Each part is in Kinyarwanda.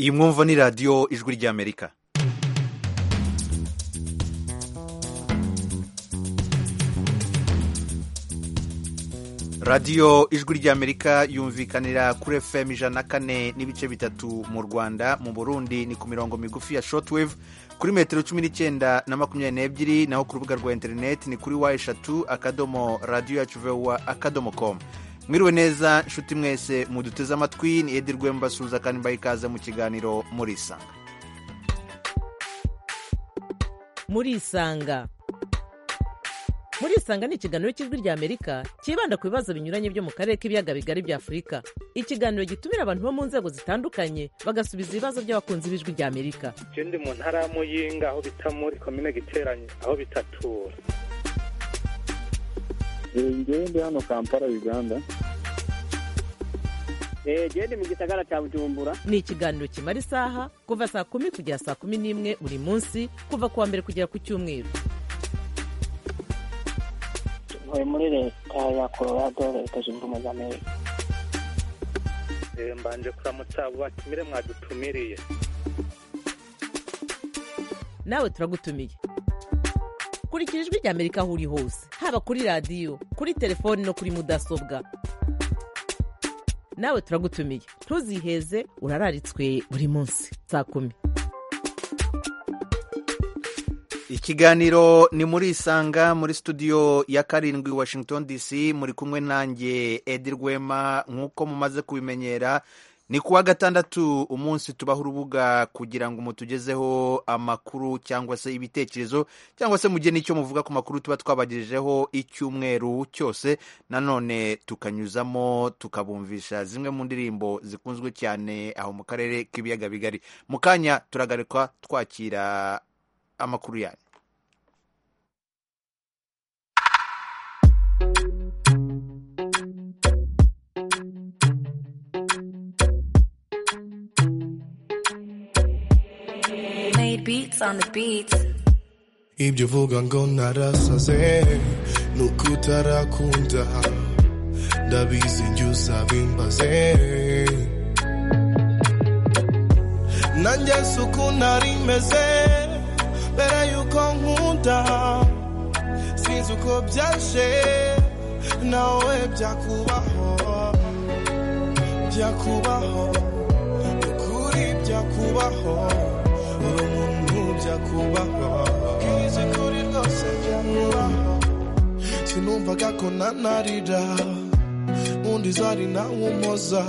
iyi mwumva ni radiyo ijwi ry'amerika radiyo ijwi ry'amerika yumvikanira kuri fm ijana na kane n'ibice bitatu mu rwanda mu burundi ni ku mirongo migufi ya shortwave kuri metero cumi n'icyenda na makumyabiri n'ebyiri naho ku rubuga rwa interineti ni kuri wa eshatu akadomo radiyo yacu vuba akadomo komu mwiriwe neza nshuti mwese muduteze amatwi ni edi rwembasuza kandi mbaye ikaze mu kiganiro murisanga murisanga murisanga ni ikiganiro cy'ijwi ry'amerika cyibanda ku bibazo binyuranye byo mu karere k'ibiyaga bigari bya afurika ikiganiro gitumira abantu bo mu nzego zitandukanye bagasubiza ibibazo by'abakunzi b'ijwi ry'amerika je ndi mu ntara ya muyinga aho bita muri komine giteranye aho bitatura ngewe ndi hano kampala uganda genda mu gisagara cya bujumbura ni ikiganiro kimara isaha kuva saa kumi kugera saa kumi n'imwe buri munsi kuva ku wa mbere kugera ku cyumweru tuvuye muri leta ya colorado leta zunze ubumwe za amerika mbanje kuramutsa batumire mwadutumiriye nawe turagutumiye kurikira ijwi ry'amerika aho uri hose haba kuri radiyo kuri telefoni no kuri mudasobwa nawe turagutumiye ntuziheze urararitswe buri munsi saa kumi ikiganiro ni muri isanga muri studio ya karindwi washington dc muri kumwe nanjye edi rwema nk'uko mumaze kubimenyera ni kuwa gatandatu umunsi tubaho urubuga kugira ngo mutugezeho amakuru cyangwa se ibitekerezo cyangwa se mugene icyo muvuga ku makuru tuba twabagejejeho icyumweru cyose nanone tukanyuzamo tukabumvisha zimwe mu ndirimbo zikunzwe cyane aho mu karere k'ibiyaga bigari mu kanya turagarikwa twakira amakuru yanyu beats on the beats ibyo uvuga ngo narasaze ni uko utarakunda ndabizi njye uzabimbaze nanjye si uko nari meze mbere yuko nkunda sinzi uko byaje nawe byakubaho byakubaho ukuri byakubaho uri umuntu byakubaho bwize kuri rwose byakubaho sinumvaga ko nanarira undi zari nawe umoza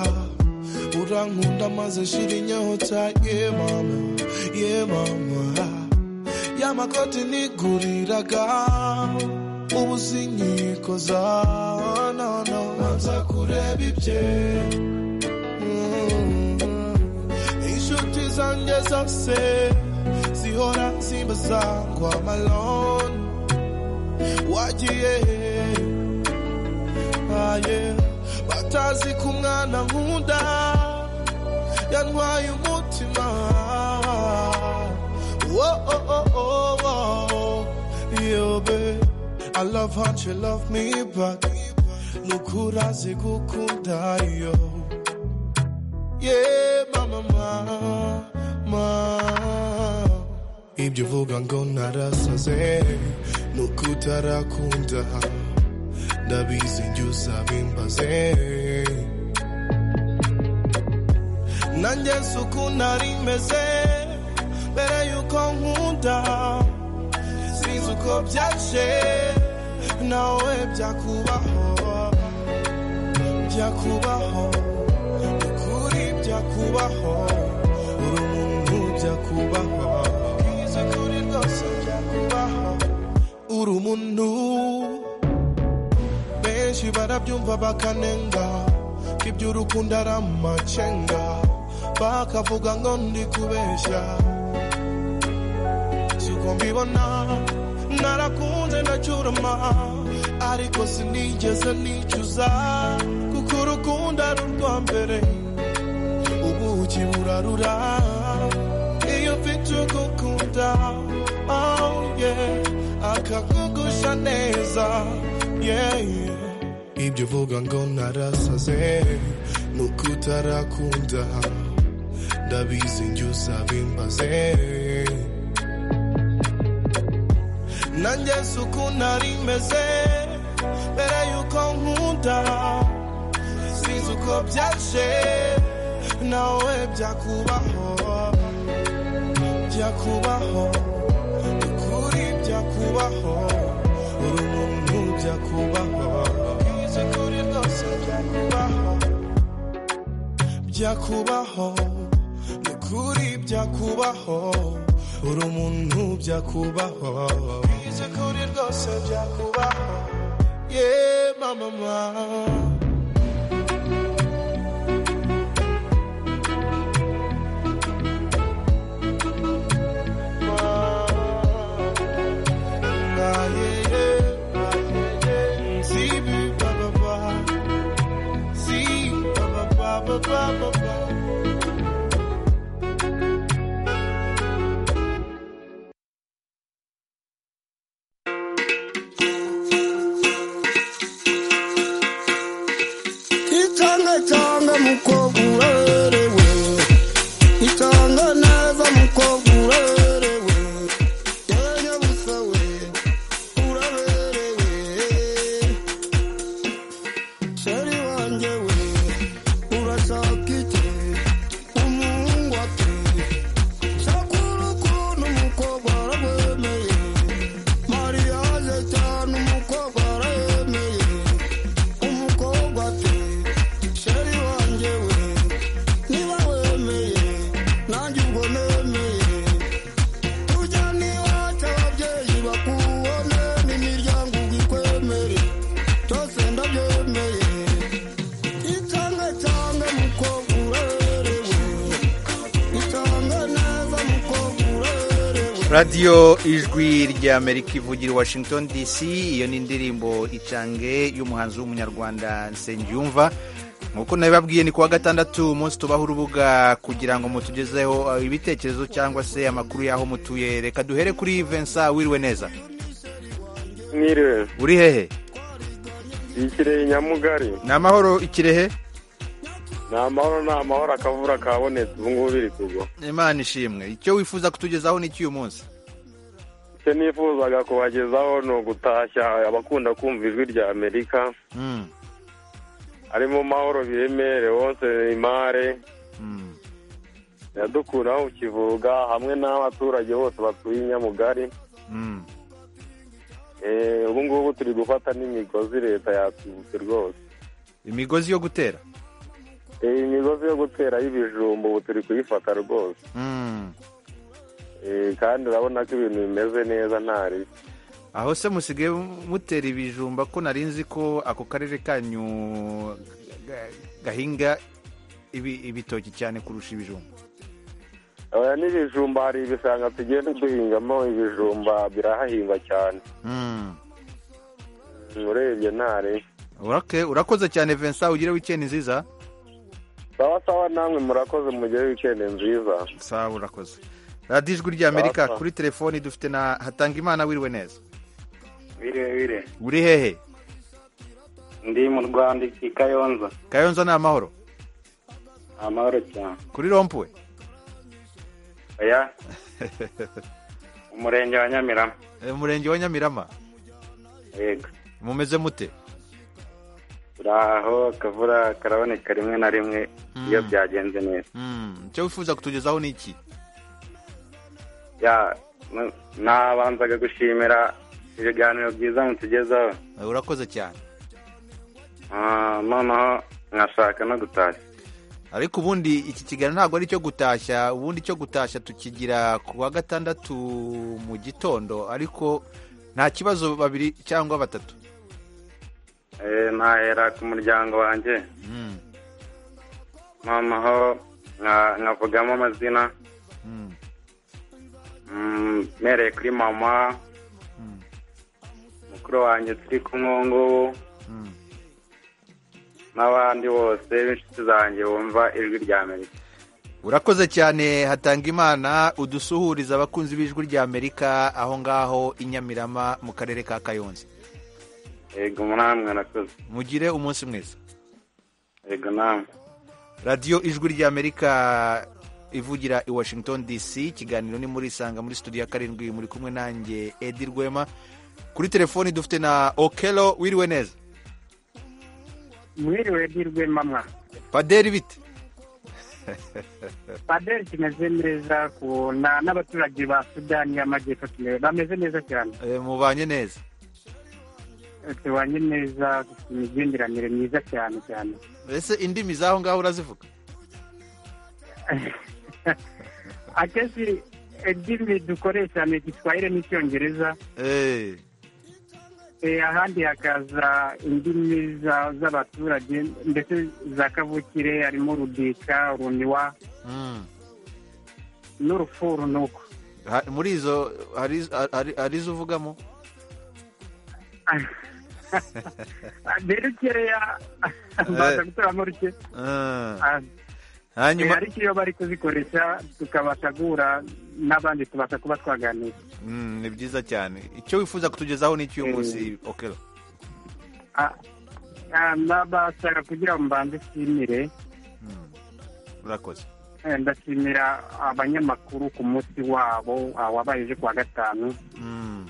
urankunda maze shira inyota ye mama ye mama y'amakoti niguriraga ubu sinyikoza nono nza kureba ibye inshuti zanjye zose zihora zimbaza ngo amaloni wagiye aye batazi ko umwana nkunda yantwaye umutima Whoa, oh, oh, oh, oh. Yo, babe, I love how you love me back. Look who does it go yo. Yeah, mama, mama. Ibyo uvuga ngo narasaze nuko utarakunda ndabizi njye uzabimbaze nanjye si uko nari meze mbere yuko nkunda sinzi uko byaje nawe byakubaho byakubaho ukuri byakubaho uri umuntu byakubaho bwize kuri rwose byakubaho uri umuntu benshi barabyumva bakanenga ko iby'urukundo ari amacenga bakavuga ngo ndi kubeshya siko mbibona narakunze ndacurama ariko sinigeze nicuza kuko urukundo ari urwa mbere ubuki burarura iyo mfite ugukunda oh yeah akakugusha neza yeah ibyo uvuga ngo narasaze nuko utarakunda ndabizi njye uzabimbaze nanjye si uko nari meze mbere y'uko nkunda sinzi uko byaje nawe byakubaho byakubaho ukuri byakubaho uri umuntu byakubaho bize kuri rwose byakubaho byakubaho nukuri byakubaho uri umuntu byakubaho bize kuri rwose byakubaho ye mama mama radiyo ijwi ry'amerika ivugira washington dc iyo ni indirimbo icange y'umuhanzi w'umunyarwanda nsengiyumva nk'uko nabibabwiye ni ku wa gatandatu umunsi tubaho urubuga kugira ngo mutugezeho ibitekerezo cyangwa se amakuru y'aho mutuye reka duhere kuri Vincent wiriwe neza mwiriwe uri hehe ikirehe nyamugari ni amahoro ikirehe ni amahoro ni amahoro akavura kabonetse ubu ngubu biri kugwa imana ishimwe icyo wifuza kutugezaho ni cy'uyu munsi icyo nifuzaga kubagezaho ni ugutashya abakunda kumva ijwi rya amerika harimo mahoro biremere wose imare yadukuraho kivuga hamwe n'abaturage bose batuye nyamugari ubu ngubu turi gufata n'imigozi leta yatwibutse rwose imigozi yo gutera iyi migozi yo gutera y'ibijumba ubu turi kuyifata rwose kandi urabona ko ibintu bimeze neza ntari aho se musigaye mutera ibijumba ko nari nzi ko ako karere kanyu gahinga ibitoki cyane kurusha ibijumba aya n'ibijumba hari ibishanga tugenda duhingamo ibijumba birahahingwa cyane urebye ntari urakoze cyane Vincent ugire wikendi nziza sawa sawa namwe murakoze mugire wikendi nziza sawa urakoze radiyo ijwi ry'amerika kuri telefoni dufite na hatangimana wiriwe neza bire bire uri hehe ndi mu rwanda iki kayonza kayonza ni amahoro amahoro cyane kuri rompuwe oya umurenge wa nyamirama umurenge wa nyamirama yego mumeze mute turaho akavura karaboneka rimwe na rimwe iyo byagenze neza icyo wifuza kutugezaho ni iki nabanzaga gushimira ibiganiro byiza mutugezaho urakoze cyane noneho nkashaka no gutashya ariko ubundi iki kiganiro ntabwo ari icyo gutashya ubundi icyo gutashya tukigira ku wa gatandatu mu gitondo ariko nta kibazo babiri cyangwa batatu nahera ku muryango wanjye noneho nkavugamo amazina mpereye kuri mama mukuru wanjye turi kumwe ubu ngubu n'abandi bose b'inshuti zanjye bumva ijwi rya amerika urakoze cyane hatanga imana udusuhuriza abakunzi b'ijwi rya amerika aho ngaho i nyamirama mu karere ka kayonza yego namwe nakoze mugire umunsi mwiza yego namwe radiyo ijwi ry'amerika ivugira i washington dc ikiganiro ni muri isanga muri studio ya karindwi muri kumwe nanjye edi rwema kuri telefoni dufite na okelo wiriwe neza mwiriwe edi rwema mwa paderi bite paderi kimeze neza ku- na- n'abaturage ba sudani y'amajyepfo tume- bameze neza cyane Eh, mubanye neza tubanye neza dufite imigenderanire myiza cyane cyane ese indimi z'aho ngaho urazivuga akenshi indimi dukoresha ni igiswahire n'icyongereza Eh, Eh, ahandi hakaza indimi za- z'abaturage ndetse za kavukire harimo rudika uruniwa mm. n'urufuru nuko Ha- muri izo hari hari- hari izo uvugamo rero ukeya mbaza gutoramo ruke Ah. Ah, hanyuma eh, ariko iyo bari kuzikoresha tukabasha guhura n'abandi tubasha kuba twaganira Mm, ni byiza cyane icyo wifuza kutugezaho ni iki uyu munsi okelo Ah, ah, nabashaka kugira ngo mbanze nshimire urakoze eh, ndashimira abanyamakuru ku munsi wabo ah, wabaye ejo kuwa gatanu Mm,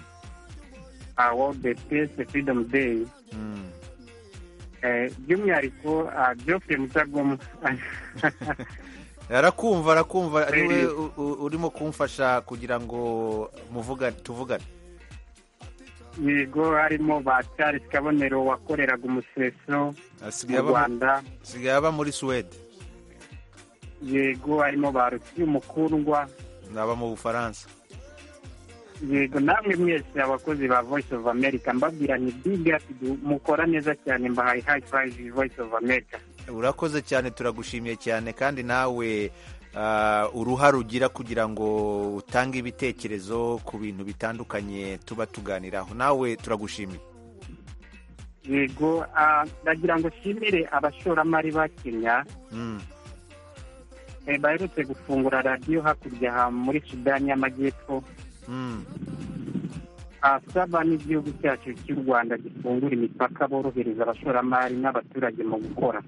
ah, wo the peace freedom day mm. Eh, by'umwihariko ah, geoffrey mutagoma arakumva arakumva Eh. niwe u- u- urimo kumfasha kugira ngo muvugane tuvugane yego harimo ba charles kabonero wakoreraga umuseso asigaye mu aba mu- rwanda asigaye aba muri suwede yego harimo ba rusiyo umukundwa naba mu bufaransa yego namwe mwese abakozi ba voice of america mbabwira ni big up mukora neza cyane mbahaye high five voice of america urakoze cyane turagushimiye cyane kandi nawe ah, uruhare ugira kugira ngo utange ibitekerezo ku bintu bitandukanye tuba tuganiraho nawe turagushimiye yego ah, ndagira ngo nshimire abashoramari ba kenya Mm, eh, baherutse gufungura radiyo hakurya aha muri sudani y'amajyepfo mm. asaba n'igihugu cyacu cy'u rwanda gifungura imipaka borohereza abashoramari n'abaturage mu gukora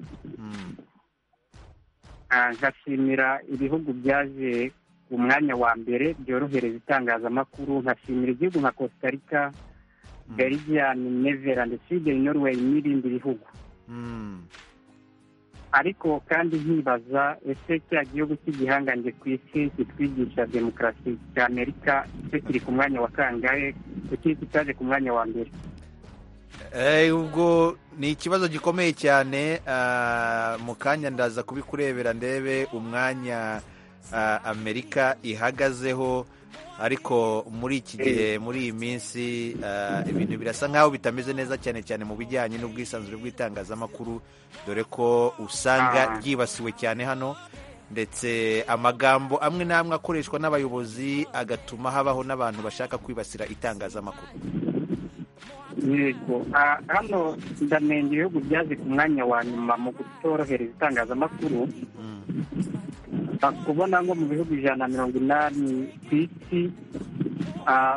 Ah, nkashimira ibihugu byaje ku mwanya wa mbere byorohereza itangazamakuru nkashimira igihugu nka costa rica belgian neverland sweden norway n'ibindi bihugu Mm. ariko kandi nkibaza ese cya gihugu cy'igihangange ku isi kitwigisha demokarasi cya amerika ese kiri ku mwanya wa kangahe kuki kitaje ku mwanya wa mbere Eh, ubwo ni ikibazo gikomeye cyane ah, mu kanya ndaza kubikurebera ndebe umwanya ah, amerika ihagazeho ariko muri iki gihe muri iyi minsi ah, ibintu birasa nk'aho bitameze neza cyane cyane mu bijyanye n'ubwisanzure bw'itangazamakuru dore ko usanga ryibasiwe cyane hano ndetse amagambo amwe n'amwe akoreshwa n'abayobozi agatuma habaho n'abantu bashaka kwibasira itangazamakuru yego Ah, hano ndamenya ibihugu byaje ku mwanya wa nyuma mu kutorohereza itangazamakuru Ah, kubona nko mu bihugu ijana na mirongo inani ku isi ah,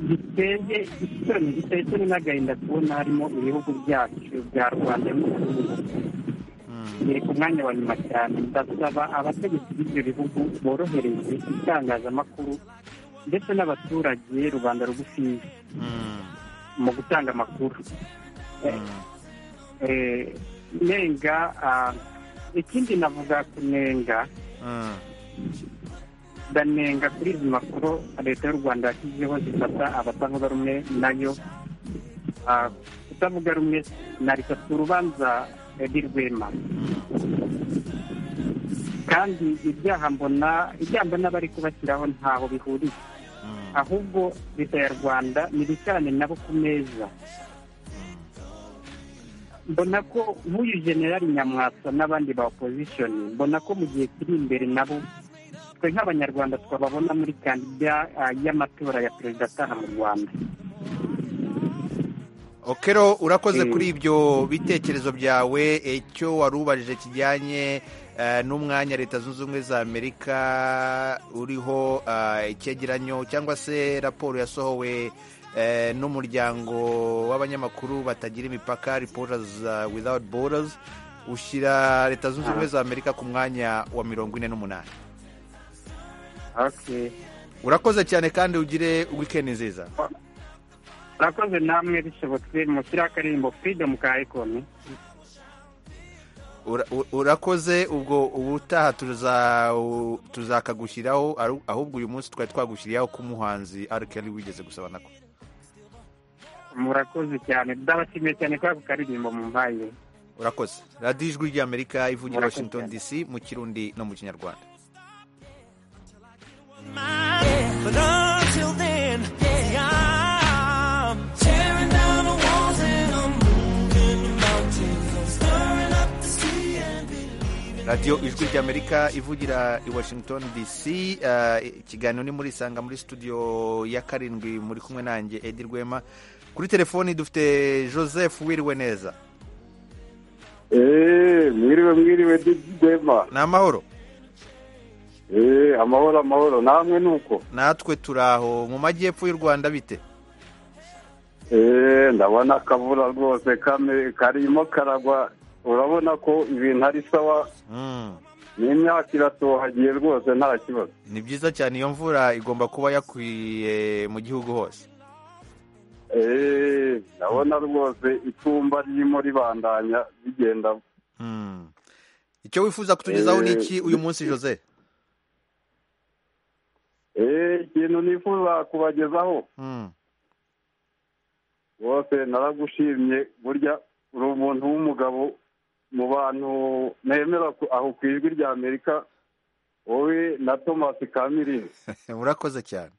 biteye isoni biteye isoni n'agahinda kubona harimo ibihugu byacu bya rwanda n'uburundi biri ku mwanya wa nyuma cyane ndasaba abategetsi b'ibyo bihugu borohereze itangazamakuru ndetse n'abaturage rubanda rugufiya mu gutanga amakuru Eh, eh, nenga ah, ikindi navuga ku nenga Mm. ndanenga kuri izi makuru leta y'u rwanda yashyizeho zifata abatavuga rumwe nayo Ah, kutavuga rumwe narika ku rubanza edi rwema kandi ibyaha mbona ibyaha mbona bari kubashyiraho ntaho bihuriye ahubwo leta ya rwanda nibicarane nabo ku meza mbona ko nk'uyu generali nyamwasa n'abandi ba opposition mbona ko mu gihe kiri imbere nabo twe nk'abanyarwanda twababona muri kandida ah, y'amatora ya perezida ataha mu rwanda okero urakoze kuri ibyo bitekerezo byawe icyo wari ubajije kijyanye eh, n'umwanya leta zunze ubumwe za amerika uriho eh, icyegeranyo cyangwa se raporo yasohowe eh, n'umuryango w'abanyamakuru batagira imipaka reporters eh, without borders ushyira leta zunze ubumwe za amerika ku mwanya wa mirongo ine n'umunani urakoze cyane kandi ugire wikendi nziza murakoze namwe bishobotse mushyiraho akaririmbo freedom ka ikoni Ura- u- urakoze ubwo ubutaha tuza- u- tuzakagushyiraho aru- ahubwo uyu munsi twari twagushyiriyeho k'umuhanzi arikeli wigeze gusaba nako murakoze cyane ndabashimiye cyane kwa ako karirimbo mumpaye urakoze radiyo ijwi ry'amerika ivugira Murakoze washington dc mu kirundi no mu kinyarwanda But until then, I'm tearing down the walls and I'm moving the mountains. I'm stirring up the sea and radiyo ijwi ry'amerika ivugira i washington dc eh, ikiganiro ni muri isanga muri studio ya karindwi muri kumwe nanjye edi rwema kuri telefoni dufite joseph wiriwe neza eee mwiriwe mwiriwe dema ni amahoro eee amahoro amahoro namwe nuko natwe turi aho mu majyepfo y'u rwanda bite eee ndabona akavura rwose kame karimo karagwa urabona ko ibintu ari sawa Mm. n'imyaka iratohagiye rwose nta kibazo ni byiza cyane iyo mvura igomba kuba yakwiye mu gihugu hose eee ndabona rwose itumba ririmo ribandanya rigenda Mm. icyo wifuza kutugezaho ni Eh, iki uyu munsi jose eee ikintu nifuza kubagezaho Mm. rwose naragushimye burya uri umuntu w'umugabo mu bantu nemera ku- aho ku ijwi rya amerika wowe na thomas kamirini urakoze cyane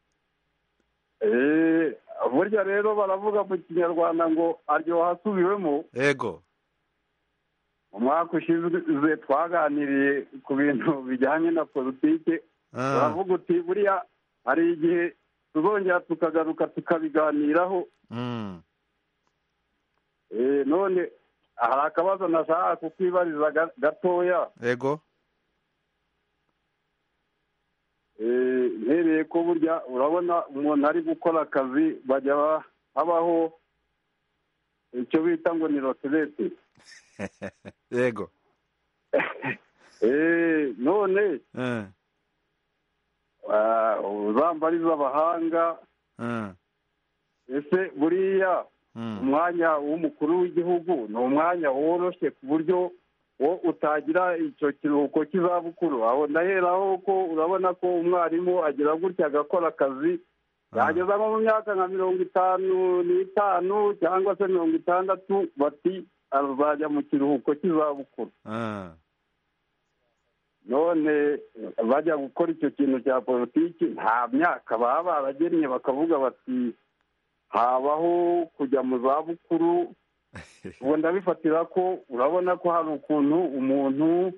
eee burya rero baravuga mu kinyarwanda ngo aryoha asubiwemo yego umwaka ushize twaganiriye ku bintu bijyanye na politiki Ah. uravuga uti buriya hari igihe tuzongera tukagaruka tukabiganiraho Mm. Eh, none hari akabazo nashaka kukwibariza ga- gatoya yego Eh, mpereye ko burya urabona umuntu ari gukora akazi bajya ba- habaho icyo bita ngo ni roterete yego Eh, none Eh, ah, uzambariza abahanga eh, ese buriya mm. umwanya w'umukuru w'igihugu ni umwanya woroshye ku buryo wo utagira icyo kiruhuko cy'izabukuru aho ndaheraho ko urabona ko umwarimu agira gutya agakora akazi yageza nko mu myaka nka mirongo itanu n'itanu cyangwa se mirongo itandatu bati azajya mu kiruhuko cy'izabukuru Ah. none bajya gukora icyo kintu cya politiki nta myaka baba baragennye bakavuga bati habaho kujya mu zabukuru ubu ndabifatira ko urabona ko hari ukuntu umuntu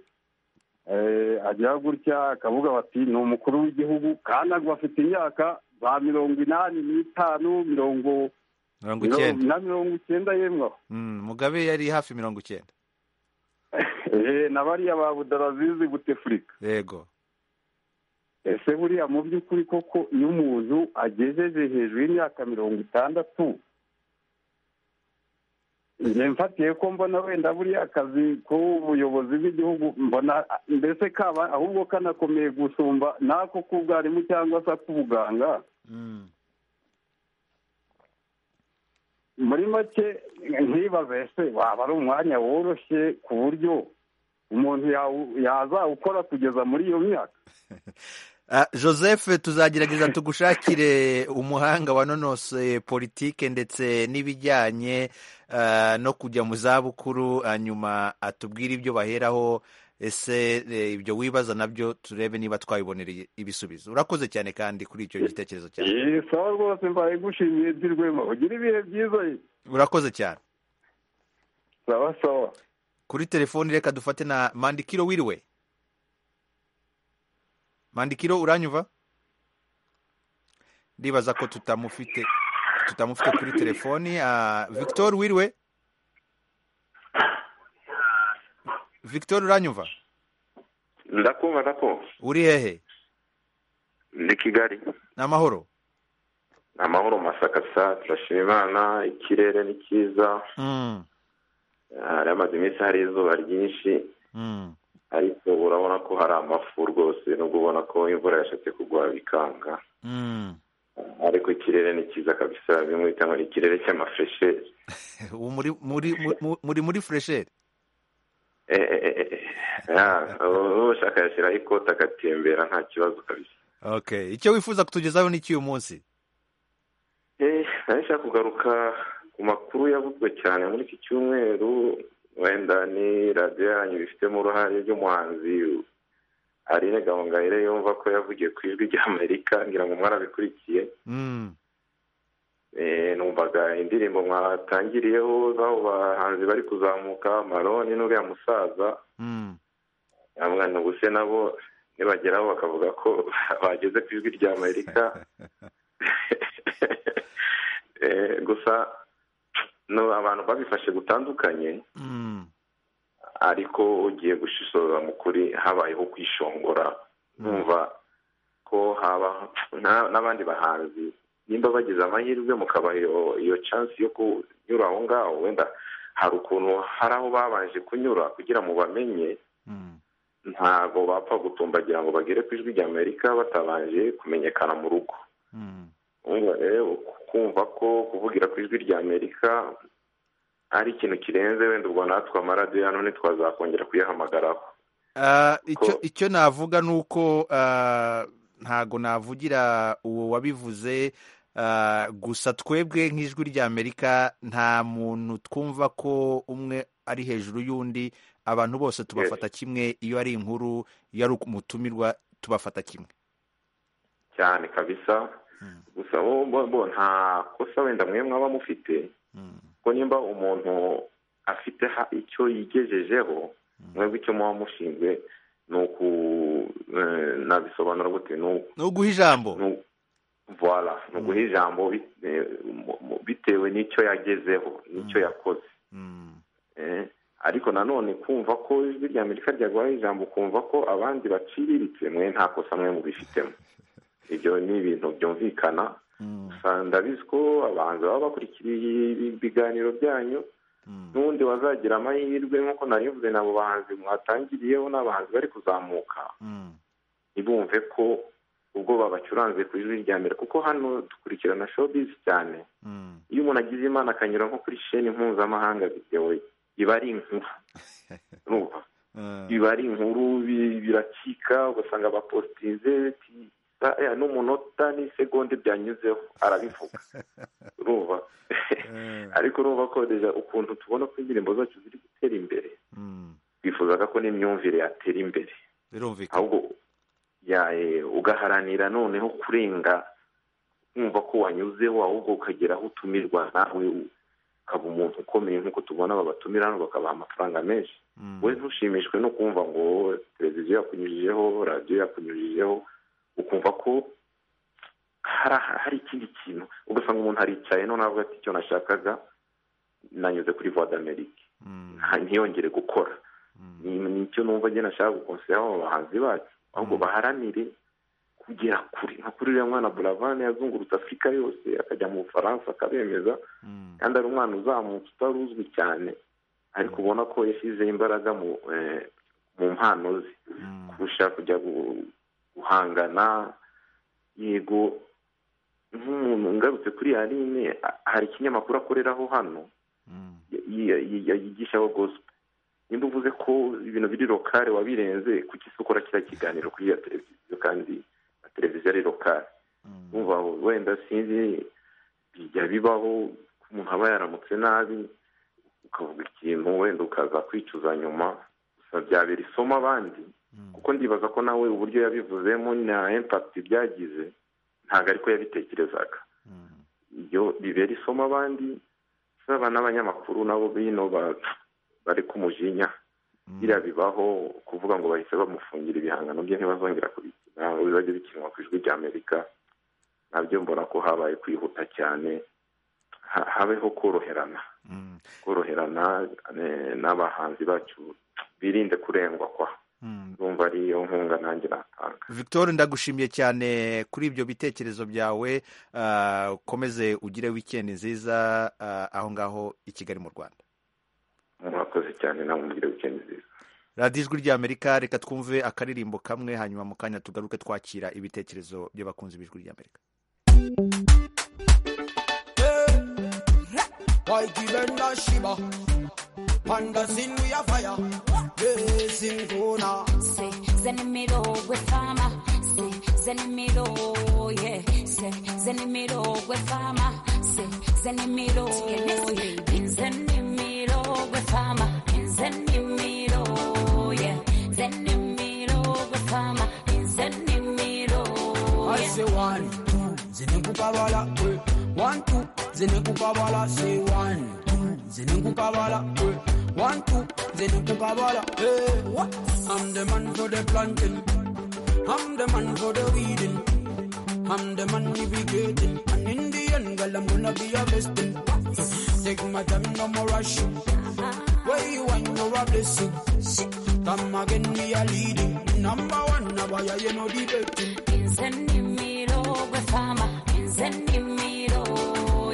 eh, agira gutya akavuga bati ni umukuru w'igihugu kandi agwa afite imyaka za mirongo inani n'itanu mirongo mirongo icyenda na mirongo icyenda yemwe aho Mm, mugabe yari hafi mirongo icyenda Eh, na bariya ba budarazizi butefurika yego ese buriya mu by'ukuri koko iyo umuntu agejeje hejuru y'imyaka mirongo itandatu njye mfatiye ko mbona wenda buriya akazi k'ubuyobozi bw'igihugu mbona mbese kaba ahubwo kanakomeye gusumba n'ako k'ubwarimu cyangwa se ak'ubuganga Mm. muri make nkibaza ese waba ari umwanya woroshye ku buryo umuntu yawu- yazawukora kugeza muri iyo myaka Ah, joseph tuzagerageza tugushakire umuhanga wanonose politike ndetse n'ibijyanye ah, no kujya mu zabukuru hanyuma atubwire ibyo baheraho ese eh, ibyo wibaza nabyo turebe niba twabibonereye ibisubizo urakoze cyane kandi kuri icyo gitekerezo cyawe Iyi sawa rwose mbaye gushimiye dirwema ugira ibihe byiza ye. urakoze cyane sawa sawa kuri telefoni reka dufate na mandikiro wiriwe mandikiro uranyumva ndibaza ko tutamufite tutamufite kuri telefoni Ah, victor wiriwe victor uranyumva ndakumva ndako uri hehe ndi kigali ni amahoro ni amahoro masaka sa turashima imana ikirere ni cyiza Mm, hari amaze iminsi hari izuba ryinshi mm, ariko urabona ko hari amafurwe rwose nubwo ubona ko imvura yashatse kugwa bikanga ariko ikirere ni cyiza kabisa bimwe bita ngo ni ikirere cy'amafuresheri ubu muri muri mu- muri muri furesheri ushaka yashyiraho ikote agatembera nta kibazo kabisa okay icyo wifuza kutugezaho ni iki uyu munsi Eh, nari nshaka kugaruka ku makuru yavuzwe cyane muri iki cyumweru wenda ni radiyo yanyu bifitemo uruhare ry'umuhanzi Aline Gahongayire yumva ko yavugiye ku ijwi ry'Amerika ngira ngo mwarabikurikiye Eh, numvaga indirimbo mwatangiriyeho z'abo bahanzi bari kuzamuka maroni n'uriya musaza amwana ubuse nabo nibageraho bakavuga ko bageze ku ijwi rya amerika Eh, gusa no abantu babifashe gutandukanye ariko ugiye gushishoza mu kuri habayeho kwishongora numva ko haba na- n'abandi bahanzi nimba bagize amahirwe mukabaha iyo- iyo chance yo kunyura aho ngaho wenda hari ukuntu hari aho babanje kunyura kugira ngo bamenye ntabwo bapfa gutumbagira ngo bagere ku ijwi ry'amerika batabanje kumenyekana mu rugo Urumva rero kumva ko kuvugira ku ijwi ry'amerika ari ikintu kirenze wenda ubwo natwe amaradiyo ya none twazakongera kuyahamagaraho Ah, icyo icyo navuga ni uko ah, ntago navugira uwo wabivuze ah, gusa twebwe nk'ijwi ry'amerika nta muntu twumva ko umwe ari hejuru y'undi abantu bose tubafata kimwe iyo ari inkuru iyo ari umutumirwa tubafata kimwe cyane kabisa gusa bo bo bo nta kosa wenda mwe mwaba mufite kuko nimba umuntu afite ha- icyo yigejejeho mwebwe icyo muba mushinzwe ni uku eh, nabisobanura gute ni uku ni uguha ijambo voila ni uguha ijambo bi- eh, mu- mu- bitewe n'icyo yagezeho n'icyo yakoze Eh, ariko nanone kumva ko ijwi rya amerika ryaguhaye ijambo ukumva ko abandi baciriritse mwe nta kosa mwe mubifitemo ibyo ni ibintu byumvikana gusa ndabizi ko abahanzi baba bakurikiriye ibi- ibiganiro byanyu n'undi wazagira amahirwe nk'uko narivuze nabo bahanzi mwatangiriyeho n'abahanzi bari kuzamuka ntibumve ko ubwo babacuranze ku ijwi rya mbere kuko hano dukurikirana showbiz cyane iyo umuntu agize imana akanyura nko kuri sheni mpuzamahanga videwo iba ari inkuru urumva biba ari inkuru bi- birakika ugasanga bapositize ti- eh, n'umunota n'isegonde byanyuzeho arabivuga urumva ariko urumva ko deja ukuntu tubona ko indirimbo zacu ziri gutera imbere twifuzaga ko n'imyumvire yatera imbere birumvikana ahubwo ya- eh, ugaharanira noneho kurenga kumva ko wanyuzeho ahubwo ukagera aho utumirwa nawe u- ukaba umuntu ukomeye nk'uko tubona babatumira hano bakabaha amafaranga menshi we ntushimishwe no kumva ngo televiziyo yakunyujijeho radiyo yakunyujijeho ukumva ko hari hari ikindi kintu ugasanga umuntu aricaye none avuga ati icyo nashakaga nanyuze kuri voix d'Amerique nta- ntiyongere gukora ni ni icyo numva njye nashaka gukonseho abo bahanzi bacu ahubwo baharanire kugera kure nka kuri uriya mwana buravani yazungurutse afurika yose akajya mu bufaransa akabemeza kandi ari umwana uzamutse utari uzwi cyane ariko ubona ko yashyizeho imbaraga mu eh, mu mpano ze kurusha kujya gu- guhangana yego nk'umuntu ngarutse kuri yarine hari ikinyamakuru akoreraho hano yi- yi- yi- yigishaho gospel nimba uvuze ko ibintu biri lokale wabirenze kuki se ukora kiriya kiganiro kuri iyo televiziyo kandi na televiziyo ari lokale umva wenda sinzi bijya bibaho ko umuntu aba yaramutse nabi ukavuga ikintu wenda ukaza kwicuza nyuma gusa byabera isomo abandi kuko ndibaza ko nawe uburyo yabivuzemo na impact byagize ntabwo ariko yabitekerezaga iyo bibera isomo abandi saba n'abanyamakuru nabo bino ba- bari kumujinya biriya bibaho kuvuga ngo bahise bamufungira ibihangano bye ntibazongera kubikina bizajya bikinwa ku ijwi ry'amerika nabyo mbona ko habaye kwihuta cyane Ha- habeho koroherana koroherana eh, n'abahanzi bacu birinde kurengwa kwa numva ari iyo nkunga nanjye natanga victor ndagushimiye cyane kuri ibyo bitekerezo byawe ah, ukomeze ugire wikendi nziza ah, aho ngaho i kigali mu rwanda murakoze cyane namwe mugire wikendi nziza radiyo ijwi ry'amerika reka twumve akaririmbo kamwe hanyuma mu kanya tugaruke twakira ibitekerezo by'abakunzi b'ijwi ry'amerika Why given the Shiba? Pandas in we are fire. Yes, in Gona. Say, Zenimiro with Fama. Say, Zenimiro, yeah. Say, Zenimiro with Fama. Say, Zenimiro, yeah. Zenimiro with Fama. Zenimiro, yeah. Zenimiro with Fama. Zenimiro, I say one, two, Zenukukabala, eh. one, two, Zenukukabala, say one, two, Zenukukabala, eh. one, two, Zenukukabala, eh. What? I'm the man for the planting, I'm the man for the weeding, I'm the man irrigating, and in the end, girl, I'm gonna be a blessing. Take my time, no more rush. Where you want, you're a blessing. Come again, we are leading. Number one, now I you know the betting. Zenimiro with Fama. Zenimiro,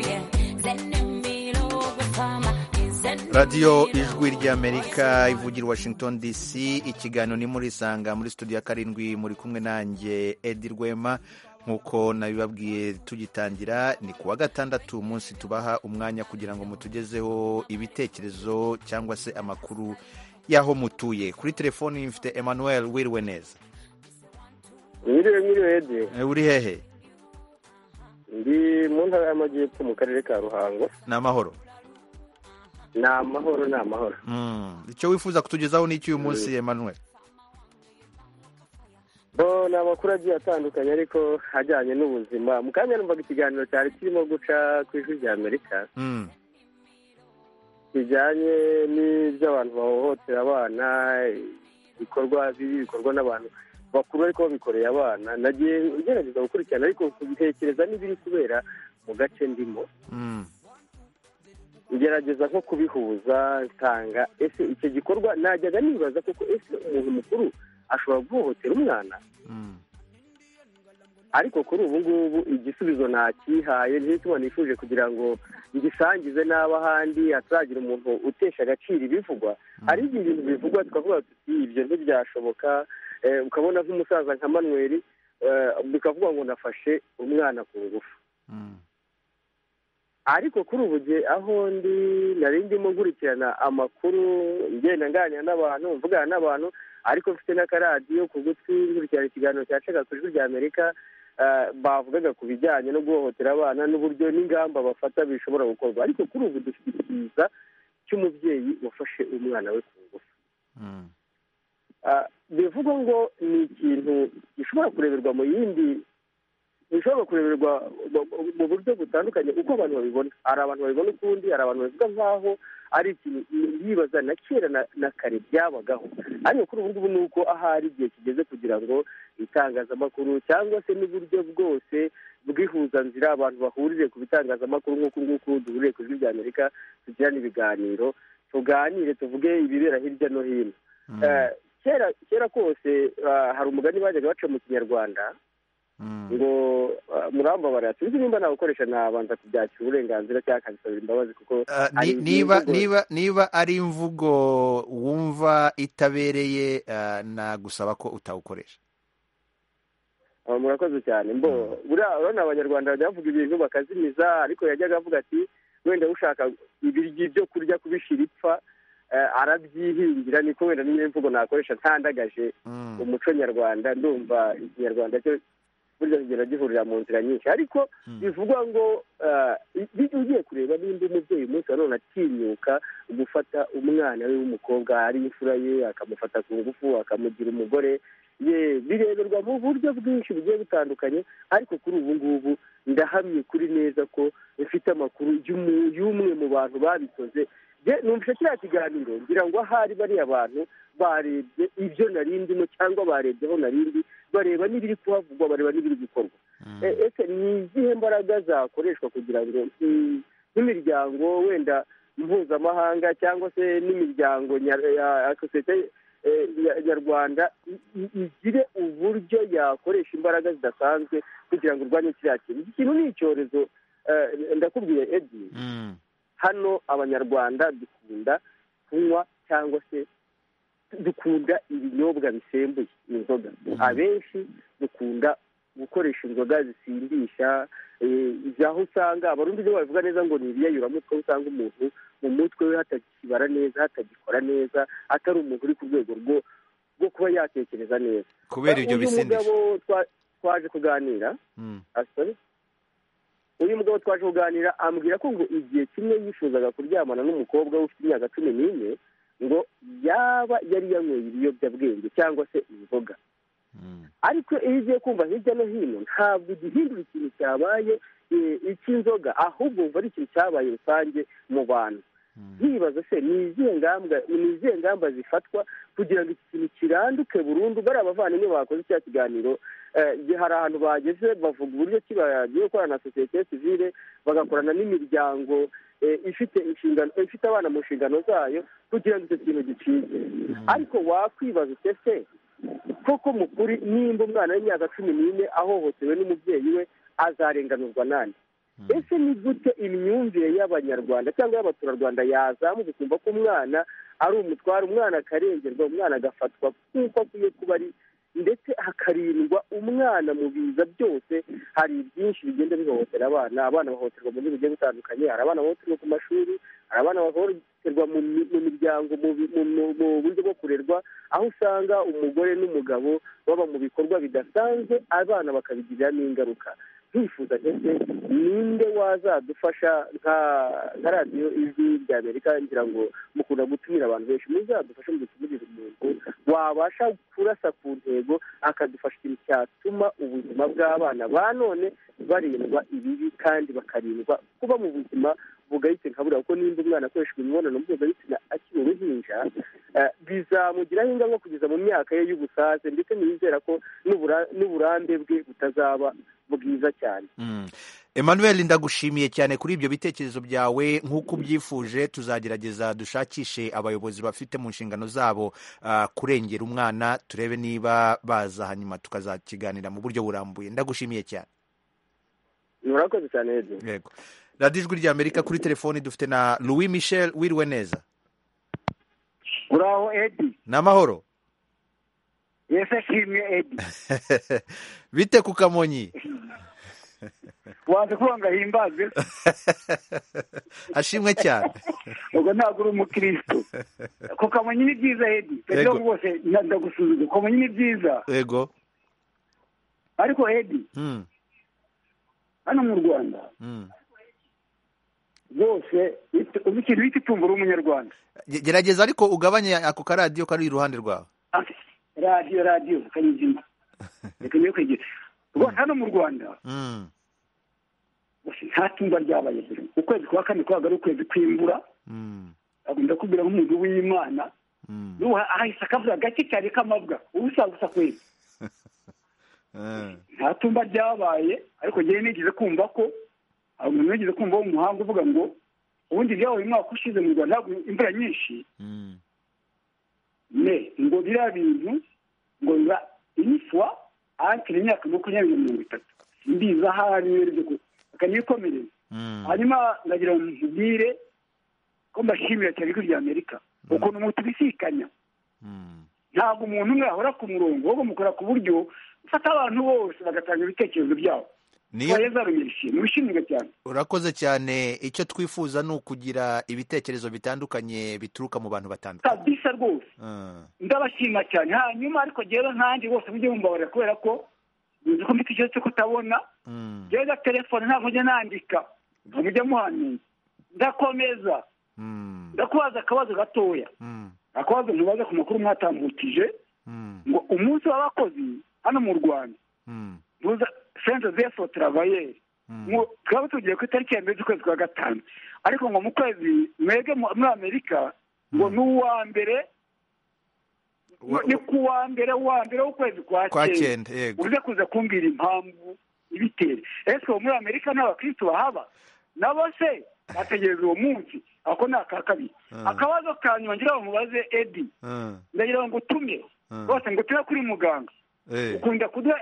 yeah. Zenimiro with Fama. Zenimiro. radiyo ijwi ry'amerika ivugira i washington dc ikiganiro ni muri isanga muri studio ya karindwi muri kumwe nanjye edi rwema nk'uko nabibabwiye tugitangira ni ku wa gatandatu umunsi tubaha umwanya kugira ngo mutugezeho ibitekerezo cyangwa se amakuru y'aho mutuye kuri telefoni mfite emmanuel wiriwe neza Mwiriwe mwiriwe Edi Eh, uri hehe ndi mu ntara y'amajyepfo mu karere ka Ruhango ni amahoro ni amahoro ni amahoro Mm. icyo wifuza kutugezaho ni icy'uyu munsi emmanuel bo ni amakuru agiye atandukanye ariko ajyanye n'ubuzima mu kanya numvaga ikiganiro cyari kirimo guca ku ijwi rya amerika Mm. bijyanye n'iby'abantu bahohotera abana ibikorwa bibi bikorwa n'abantu bakuru ariko babikoreye abana nagiye ugerageza gukurikirana ariko kubitekereza n'ibiri kubera mu gace ndimo Mm. ngerageza nko kubihuza nsanga ese icyo gikorwa najyaga nibaza kuko ese umuntu mukuru ashobora guhohotera umwana Mm. ariko kuri ubu ngubu igisubizo ntakihaye nicyo gituma nifuje kugira ngo ngisangize n'abo ahandi hataragira umuntu utesha agaciro ibivugwa hari igihe ibintu bivugwa tukavuga tuti ibyo ntibyashoboka eh, ukabona nk'umusaza nka manweri eh, bikavuga ngo nafashe umwana ku ngufu ariko kuri ubu gihe aho ndi nari ndimo nkurikirana amakuru ngenda nganira n'abantu mvugana n'abantu ariko mfite n'akaradiyo ku gutwi nkurikirana ikiganiro cyacaga ku ijwi rya amerika eh, bavugaga ku bijyanye no guhohotera abana n'uburyo n'ingamba bafata bishobora gukorwa ariko kuri ubu dufite icyiza cy'umubyeyi wafashe umwana we ku ngufu Mm. Ah, bivugwa ngo ni ikintu gishobora kureberwa mu yindi bishobora kureberwa mu- mu- mu buryo butandukanye uko abantu babibona hari abantu babibona ukundi hari abantu babivuga nk'aho ari ikintu yibaza na kera na, na kare byabagaho ariko kuri ubu ngubu ni uko ahari igihe kigeze kugira ngo itangazamakuru cyangwa se n'uburyo bwose bw'ihuzanzira abantu bahurire ku bitangazamakuru nk'uku nguku duhuriye ku ijwi ry'amerika tugirane ibiganiro tuganire tuvuge ibibera hirya no hino Eh, kera kera kose ah, hari umugani bajyaga baca mu kinyarwanda ngo ah, murambabara sinzi nimba nawukoresha nabanza kubyakira uburenganzira cyangwa akabisabira imbabazi kuko Ah, ni- hari niba imvugo- niba niba ari imvugo wumva itabereye ah, nagusaba ko utawukoresha Ah, murakoze cyane mbo buriya urabona abanyarwanda bajya bavuga ibintu bakazimiza ariko yajyaga avuga ati wenda ushaka ibiryo byo kurya kubishira ipfa eh, arabyihingira niko wenda niyo mvugo nakoresha ntandagaje umuco nyarwanda ndumva ikinyarwanda cyo burya kigenda gihurira mu nzira nyinshi ariko bivugwa ngo ah, bijya ugiye kureba nimba umubyeyi umunsi wa none atinyuka gufata umwana we w'umukobwa ari imfura ye akamufata ku ngufu akamugira umugore ye bireberwa mu buryo bwinshi bugiye butandukanye ariko kuri ubu ngubu ndahamye kuri neza ko mfite amakuru y'umu- y'umwe mu bantu babikoze Je, numvise kiriya kiganiro ngira ngo ahari bariya bantu barebye ibyo nari ndimo cyangwa barebye aho nari ndi bareba n'ibiri kuhavugwa bareba n'ibiri gukorwa E- ese ni izihe mbaraga zakoreshwa kugira ngo mm, nk'imiryango wenda mpuzamahanga cyangwa se n'imiryango nya- ya sosiyete eh, nya- nyarwanda i- i- igire uburyo yakoresha imbaraga zidasanzwe kugira ngo urwanye kiriya kintu iki kintu ni icyorezo eh, ndakubwiye edi hano abanyarwanda dukunda kunywa cyangwa se dukunda ibinyobwa bisembuye inzoga abenshi dukunda gukoresha inzoga zisindisha aho usanga abarundi ibyo babivuga neza ngo ni ibiyayuramutwe aho usanga umuntu mu mutwe we hatagikibara neza hatagikora neza atari umuntu uri ku rwego rwo rwo kuba yatekereza neza kubera ibyo uyu bisindisha mugabo twa- twaje kuganira asore uyu mugabo twaje kuganira ambwira ko ngo igihe kimwe yifuzaga kuryamana n'umukobwa we ufite imyaka cumi n'ine ngo yaba yari yanyweye ibiyobyabwenge cyangwa se inzoga ariko iyo ugiye kumva hirya no hino ntabwo ugihindura ikintu cyabaye eh, icy'inzoga ahubwo wumva ari ikintu cyabaye rusange mu bantu nkibaza se ni izihe ngamba ni izihe ngamba zifatwa kugira ngo iki kintu kiranduke burundu bariya bavandimwe bakoze cya kiganiro eh, gihe hari ahantu bageze bavuga uburyo ki bagiye gukorana na sosiyete sivile bagakorana n'imiryango eh, ifite inshingano ifite abana mu nshingano zayo kugira ngo icyo kintu gicike ariko wakwibaza ute se koko mu kuri nimba umwana w'imyaka cumi n'ine ahohotewe n'umubyeyi we azarenganurwa nande ese ni gute imyumvire y'abanyarwanda cyangwa y'abaturarwanda yazamuka ukumva ko umwana ari umutware umwana akarengerwa umwana agafatwa nk'uko akwiye kuba ari ndetse hakarindwa umwana mu biza byose hari byinshi bigenda bihohotera abana abana bahohoterwa mu buryo bugiye butandukanye hari abana bahohoterwa ku mashuri hari abana bahohoterwa mu mi- mu miryango mu bi- mu- mu- mu buryo bwo kurerwa aho usanga umugore n'umugabo baba mu bikorwa bidasanzwe abana bakabigiriramo ingaruka nkifuza ndetse ninde wazadufasha nka nka radiyo ijwi rya amerika ngira ngo mukunda gutumira abantu benshi muzadufashe mu gutumurira umuntu wabasha kurasa ku ntego akadufasha ikintu cyatuma ubuzima bw'abana ba none barindwa ibibi kandi bakarindwa kuba mu buzima bugayitse nka buriya kuko nimba umwana akoresha imibonano mpuzabitsina akiri uruhinja eh, bizamugiraho ingaruka kugeza mu myaka ye y'ubusaze ndetse ntiyizera ko n'ubura- n'uburambe bwe butazaba bwiza cyane Mm. Emmanuel ndagushimiye cyane kuri ibyo bitekerezo byawe nk'uko ubyifuje tuzagerageza dushakishe abayobozi bafite mu nshingano zabo ah, kurengera umwana turebe niba baza hanyuma tukazakiganira mu buryo burambuye ndagushimiye cyane murakoze cyane Edwin. yego radiyo ijwi rya amerika kuri telefoni dufite na louis michel wiriwe neza uraho edi ni amahoro yese shimye edi bite ku kamonyi wanze kuvuga ngo ahimbazwe ashimwe cyane ubwo ntabwo uri umukristo ku kamonyi ni byiza edi Yego. rero rwose nda- ndagusubiza ku kamonyi ni byiza yego ariko edi Mm, hano mu rwanda mm. rwose it- uzi ikintu bita itungo ry'umunyarwanda Ge- gerageza ariko ugabanye ako karadiyo kari iruhande rwawe radiyo radiyo kanyizima reka niyo kwegera rwose hano mu rwanda Mm, gusa nta tumba ryabaye rero ukwezi kwa kane kwabaga ari ukwezi kw'imvura mm, ndakubwira nk'umuntu w'imana mm. n'ubu ahahise akavuga gake cyane k'amabwa ubusa gusa kwezi Eh, nta tumba ryabaye ariko njyewe nigeze kumva ko hari umuntu wigeze kumva wo mu muhanga uvuga ngo ubundi byabaye umwaka ushize mu rwanda ntabwo imvura nyinshi mm. ne ngo biriya bintu ngo biba iniswa ahakiri imyaka makumyabiri na mirongo itatu simbizi aho ariyo ryo ko akanikomereza hanyuma ndagira ngo mubwire ko mbashimira cyane ijwi rya amerika ukuntu mutubisikanya ntabwo umuntu umwe yahora ku murongo ahubwo mukora ku buryo ufata abantu bose bagatanga ibitekerezo byabo Niyo- twarezaruye ishimwe ubishimwe cyane urakoze cyane icyo twifuza ni ukugira ibitekerezo bitandukanye bituruka mu bantu batandukanye kabisa rwose Eh, ndabashima cyane hanyuma ariko rero nkanjye bose mujye mumbabarira kubera ko muzi ko mfite ikibazo cyo kutabona mm, rero telefone ntabwo njya nandika mujya muhamenya ndakomeza mm, ndakubaza akabazo gatoya mm, akabazo ntubaza ku makuru mwatambukije mm, ngo umunsi w'abakozi hano mu rwanda mm, ntuza senta zefo travayeri Ngo twaba tugiye ku itariki ya mbere z'ukwezi kwa gatanu ariko ngo mu kwezi mwebwe mu- muri amerika ngo ni uwa mbere Wa- ni ku wa mbere wa mbere w'ukwezi kwa Kwa cyenda cyenda, yego. uze kuza kumbwira impamvu ibitera ese ubu muri amerika nta bakristo bahaba nabo se bategereza uwo munsi ako ni aka kabiri Ah. akabazo ka nyuma ngira ngo mubaze edi eh, ndagira ngo ngutume Ah. rwose ngutume kuri muganga eh. ukunda kuduha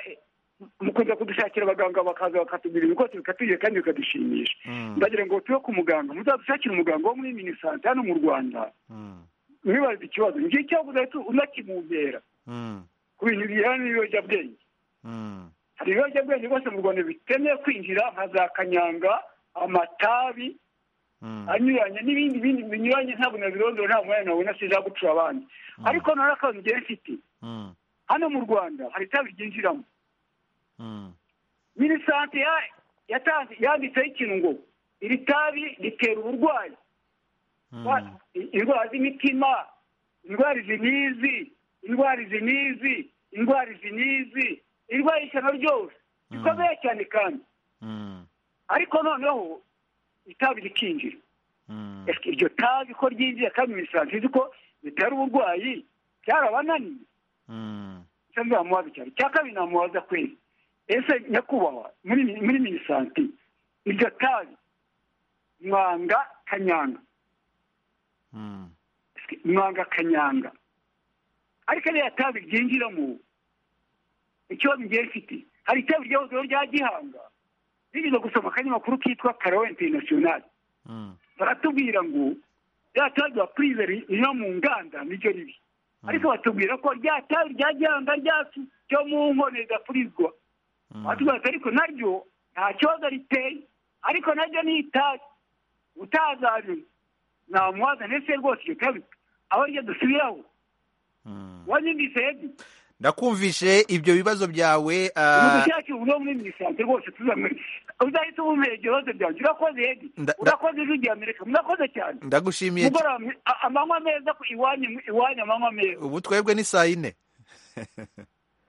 mukunda kudushakira abaganga bakaza bakatubwira ibikoti bikatugera kandi bikadushimisha Mm, ndagira ngo tuwe ku muganga muzadushakire umuganga wo muri minisante hano mu rwanda mm, ntibaze ikibazo njye cyabuze ahita unakimumbera ku bintu bijyanye n'ibiyobyabwenge hari ibiyobyabwenge rwose mu rwanda bitemewe kwinjira nka za kanyanga amatabi anyuranye n'ibindi bindi binyuranye ntabwo nabirondora nta mwanya nawe nasiza gucura abandi ariko none akazi njyewe mfite hano mu rwanda hari itabi ryinjiramo minisante ya- yatanze yanditseho ikintu ngo iri tabi ritera uburwayi Ba- i- indwara z'imitima indwara izi n'izi indwara izi n'izi indwara izi n'izi irwaye ishyano ryose rikomeye cyane kandi ariko noneho itabi rikinjira Ese iryo tabi ko ryinjiye kandi minisante izi ko ritera uburwayi cyarabananiye icyo nzamubaza cyane icya kabiri namubaza kwezi ese nyakubahwa muri muri minisante iryo tabi mwanga kanyanga mwanga kanyanga ariko iriya tabi ryinjiramo ikibazo ngiye mfite hari itabi ryahoze rya gihanga binyuze gusoma akanyamakuru kitwa karawe interinasiyonari baratubwira ngo rya tabi rya purize riva mu nganda niryo ribi ariko batubwira ko rya tabi rya gihanga ryacu ryo mu nkono ridapurizwa batubwira ati ariko naryo nta kibazo riteye ariko naryo ni itabi utazabimwe namubaza ndetse rwose iryo tabi aho ryo dusubiraho wanyumvisedi ndakumvishe ibyo bibazo byawe ni ah, ugushakira uburyo muri minisante rwose tuzamwe uzahita ubumera ibyo bibazo byanjye urakoze edi Nda- nda- urakoze ijwi rya amerika murakoze cyane ndagushimiye mugora amanywa meza ku iwanyu iwanyu amanywa meza ubu twebwe ni saa yine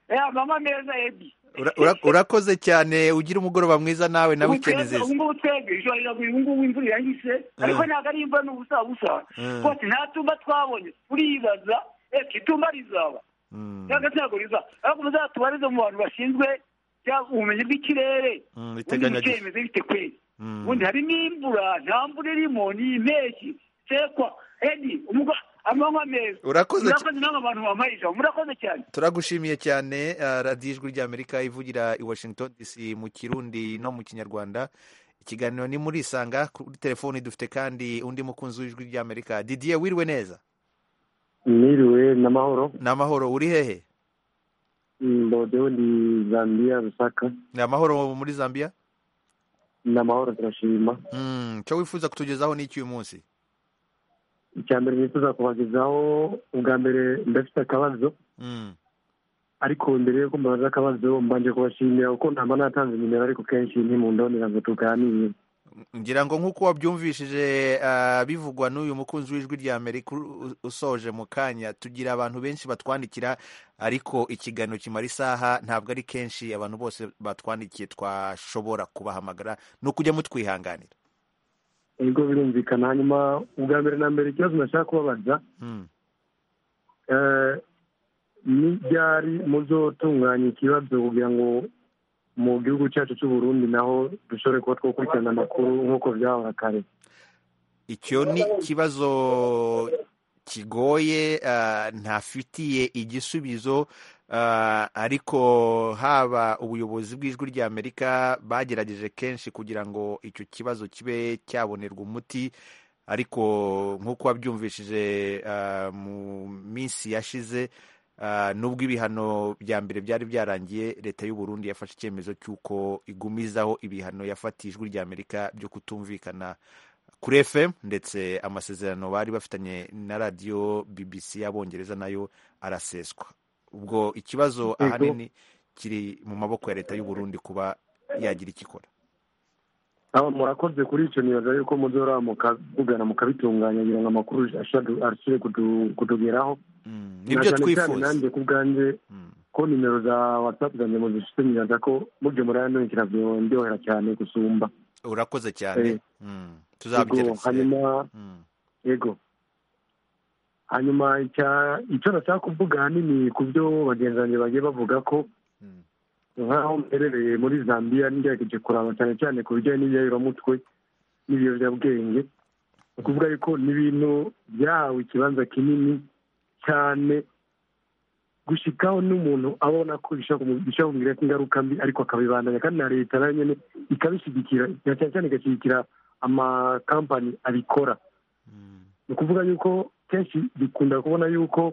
Eh, amanywa meza edi Ura- ura- urakoze cyane ugira umugoroba mwiza nawe na Ubu wikendi twebwe- nziza ubu ngubu twebwe ijoro riraguye ubu ngubu imvura irahise ariko Mm. ntabwo ari imvura ni ubusa busa Mm. rwose nta tumba twabonye turibaza ese itumba rizaba cyangwa se ntabwo rizaba ariko muzatubarize mu bantu bashinzwe cyangwa ubumenyi bw'ikirere Mm, ubundi biteganyagi- bikemeza bifite kwezi Mm. ubundi hari n'imvura nta mvura irimo ni impeshyi sekwa edi umugo amanywa meza Urakoze cyane. murakoze namwe abantu bambaye ijambo murakoze cyane turagushimiye cyane ah, radiyo ijwi ry'amerika ivugira i washington dc mu kirundi no mu kinyarwanda ikiganiro ni muri isanga kuri telefoni dufite kandi undi mukunzi w'ijwi ry'amerika didier wiriwe neza Miriwe na mahoro ni amahoro uri hehe mbodeho ndi Zambia Lusaka ni amahoro muri zambia ni amahoro turashima Mm, icyo wifuza kutugezaho ni iki uyu munsi icya mbere nifuza kubagezaho ubwa mbere ndafite akabazo Mm, ariko mbere yuko mbabaza akabazo mbanje kubashimira kuko ntamba natanze nimero ariko kenshi ntimundonera ngo tuganire ngira ngo nk'uko wabyumvishije ah, bivugwa n'uyu mukunzi w'ijwi rya amerika u- usoje mu kanya tugira abantu benshi batwandikira ariko ikiganiro kimara isaha ntabwo ari kenshi abantu bose batwandikiye twashobora kubahamagara ni ukujya mutwihanganira ubwo birumvikana hanyuma ubwa mbere na mbere ikibazo nashaka kubabaza Mm. eh, ni ryari muzotunganya ikibazo kugira ngo mu gihugu cyacu cy'u Burundi naho dushobore kuba twakurikirana amakuru nk'uko byahora kare icyo ni ikibazo kigoye ah, ntafitiye igisubizo ah, ariko haba ubuyobozi bw'ijwi rya amerika bagerageje kenshi kugira ngo icyo kibazo kibe cyabonerwa umuti ariko nk'uko wabyumvishije ah, mu minsi yashize ah, nubwo ibihano bya mbere byari byarangiye leta y'u burundi yafashe icyemezo cy'uko igumizaho ibihano yafatiye ijwi rya amerika byo kutumvikana kuri fm ndetse amasezerano bari bafitanye na radiyo bbc y'abongereza nayo araseswa ubwo ikibazo Yego. ahanini kiri mu maboko ya leta y'u Burundi kuba yagira icyo ikora aba murakoze kuri icyo nibaza yuko muzora mukavugana mukabitunganya kugira ngo amakuru ashobore- arusheho kutu- kutugeraho nibyo Na cyane cyane twifuza. nanjye ku bwanjye ko nimero za watsapu zanjye muzifite nibaza ko mubyo murayankurikira byorohera cyane gusumba urakoze cyane Eh. Mm, Yego, tuzabigerageza hanyuma yego hanyuma icya- icyo nashaka kuvuga ahanini ku byo bagenzi banjye bagiye bavuga ko nk'aho mperereye muri zambia ngerageje kuraba cyane cyane ku bijyanye n'ibyayobamutwe n'ibiyobyabwenge ni ukuvuga yuko n'ibintu byahawe ikibanza kinini cyane gushikaho n'umuntu abona ko bishobora kumu- bishobora kumugiraho ingaruka mbi ariko akabibandanya kandi na leta nayo nyene ikabishyigikira na cyane cyane igashyigikira amakampani abikora ni ukuvuga yuko kenshi bikunda kubona yuko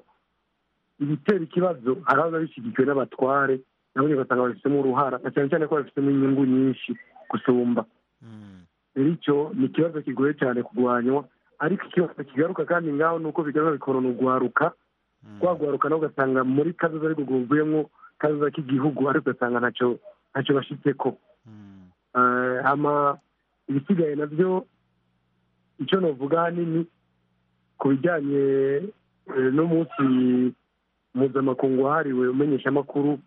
ibitera ikibazo hari aho biba bishyigikiwe n'abatware nabo nyine ugasanga babifitemo uruhara na cyane cyane ko babifitemo inyungu nyinshi gusumba rero icyo ni ikibazo kigoye cyane kurwanywa ariko ikibazo kigaruka kandi ngaho ni uko bigaragara bikorana urwaruka rwa rwaruka nawe ugasanga muri kazoza ariko rwuvuyemo kazoza k'igihugu ariko ugasanga ntacyo ntacyo bashyitse ko ibisigaye nabyo icyo navuga ahanini ku bijyanye n'umunsi mpuzamakungu wahariwe umenyeshamakuru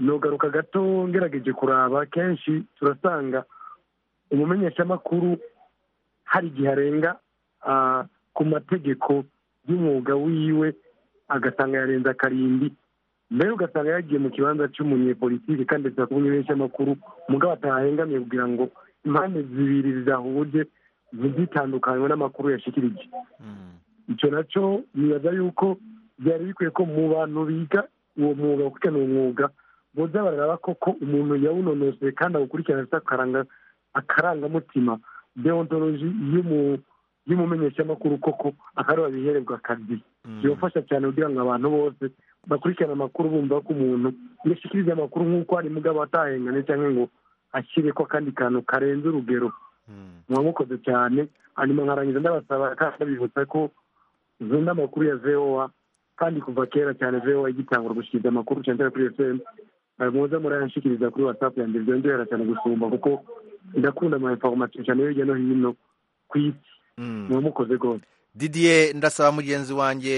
ntugaruka gato ngerageje kuraba kenshi turasanga umumenyeshamakuru hari igihe arenga ku mategeko y'umwuga wiwe agasanga yarenze akarindwi mbere ugasanga yagiye mu kibanza cy'umunyepolitiki kandi ndetse kuba umumenyeshamakuru umugabo atahengamiye kugira ngo impande zibiri zidahuje ntizitandukanywe n'amakuru yashikirije icyo nacyo nibaza yuko byari bikwiye ko mu bantu biga uwo mwuga gukurikirana uwo mwuga boza bararaba koko umuntu yawunonosoye kandi awukurikirana afite akarangamutima deontoloji y'umumenyeshamakuru koko akareba bihererwa akazi bibafasha cyane kugira ngo abantu bose bakurikirana amakuru bumva ko umuntu yashyikiriza amakuru nk'uko hari mugabo atahengane cyangwa ngo ashyire ko akandi kantu karenze urugero muba mukoze cyane hanyuma nkarangiza ndabasaba kandi abibutsa ko zunda amakuru ya voa kandi kuva kera cyane voa igitangura gushyikiriza amakuru cyane cyane kuri fm muze murayashyikiriza kuri whatsapp yanjye byongera cyane gusumba kuko ndakunda ama information cyane hirya no hino ku isi muba mukoze rwose didiye ndasaba mugenzi wanjye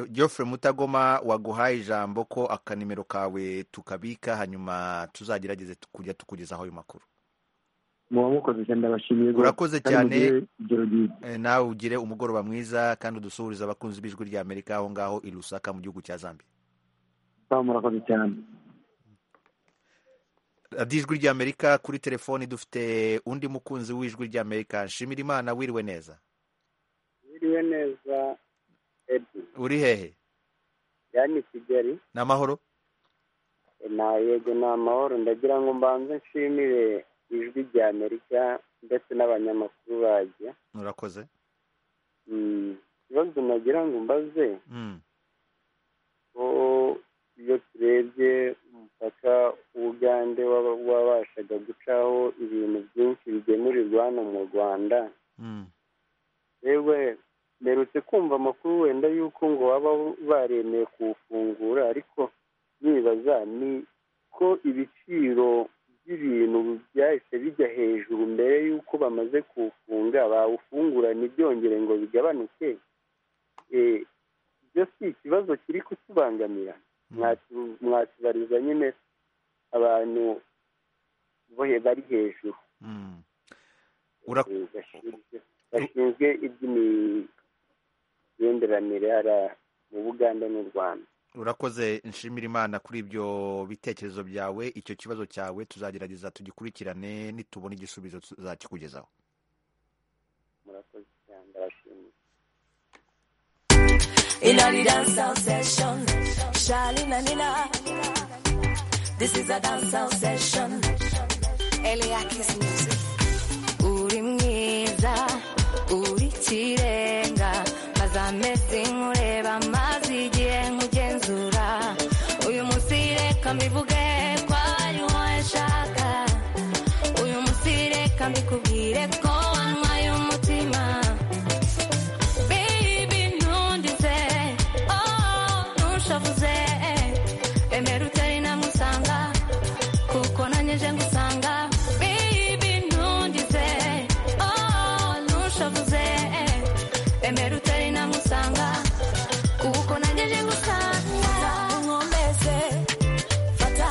Geoffrey mutagoma waguhaye ijambo ko akanimero kawe tukabika hanyuma tuzagerageze kujya tukugezaho ayo makuru muba mukoze cyane ndabashimiye urakoze cyane nawe ugire umugoroba mwiza kandi udusuhurize abakunzi b'ijwi rya amerika aho ngaho i rusaka mu gihugu cya zambia murakoze cyane radiyo ijwi rya amerika kuri telefoni dufite undi mukunzi w'ijwi rya amerika nshimira imana wiriwe neza wiriwe neza edu uri hehe yani kigali ni amahoro na yego ni amahoro ndagira ngo mbanze nshimire ijwi rya amerika ndetse n'abanyamakuru bajya murakoze ikibazo nagira ngo mbaze ko iyo turebye umupaka w'ubugande wabashaga gucaho ibintu byinshi bigemurirwa hano mu rwanda yewe mperutse kumva amakuru wenda y'uko ngo baba baremeye kuwufungura ariko nibaza ni ko ibiciro by'ibintu byahise bijya hejuru mbere y'uko bamaze kuwufunga bawufungura ntibyongere ngo bigabanuke ibyo si ikibazo kiri kutubangamira mwatubariza nyine abantu bari hejuru bashinzwe iby'imigenderanire hariya mu buganda n'u rwanda urakoze nshimira imana kuri ibyo bitekerezo byawe icyo kibazo cyawe tuzagerageza tugikurikirane nitubona igisubizo tuzakikugezaho murakoze cyane ndabashimiye Inari dancehall session, Charlene and Nina. This is a dancehall session, Eliakis music. Uri mwiza, uri kirenga, maze amezi nkureba, maze igihe nkugenzura. Uyu munsi reka mbivuge ko ari wowe nshaka. Uyu munsi reka mbikubwire ko wanywaye umutima. Baby ntundize, oh ntushavuze, emera utari namusanga, kuko nanjye nje ngusanga. Baby ntundize, oh ntushavuze, emera utari namusanga, kuko nanjye nje ngusanga. Nkomeze, fata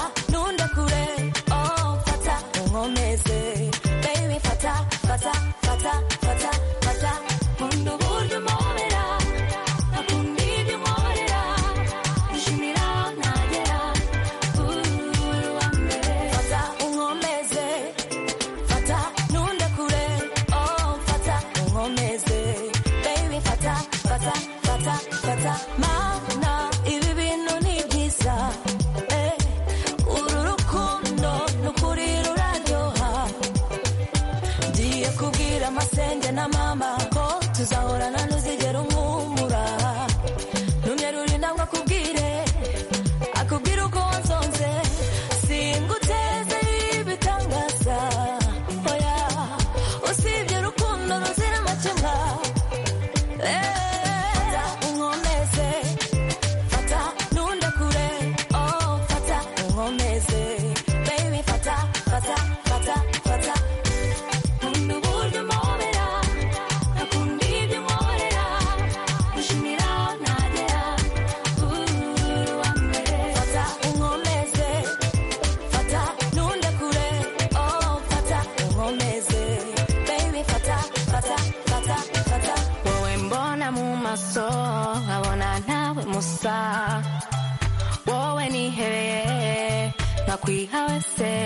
nakwihase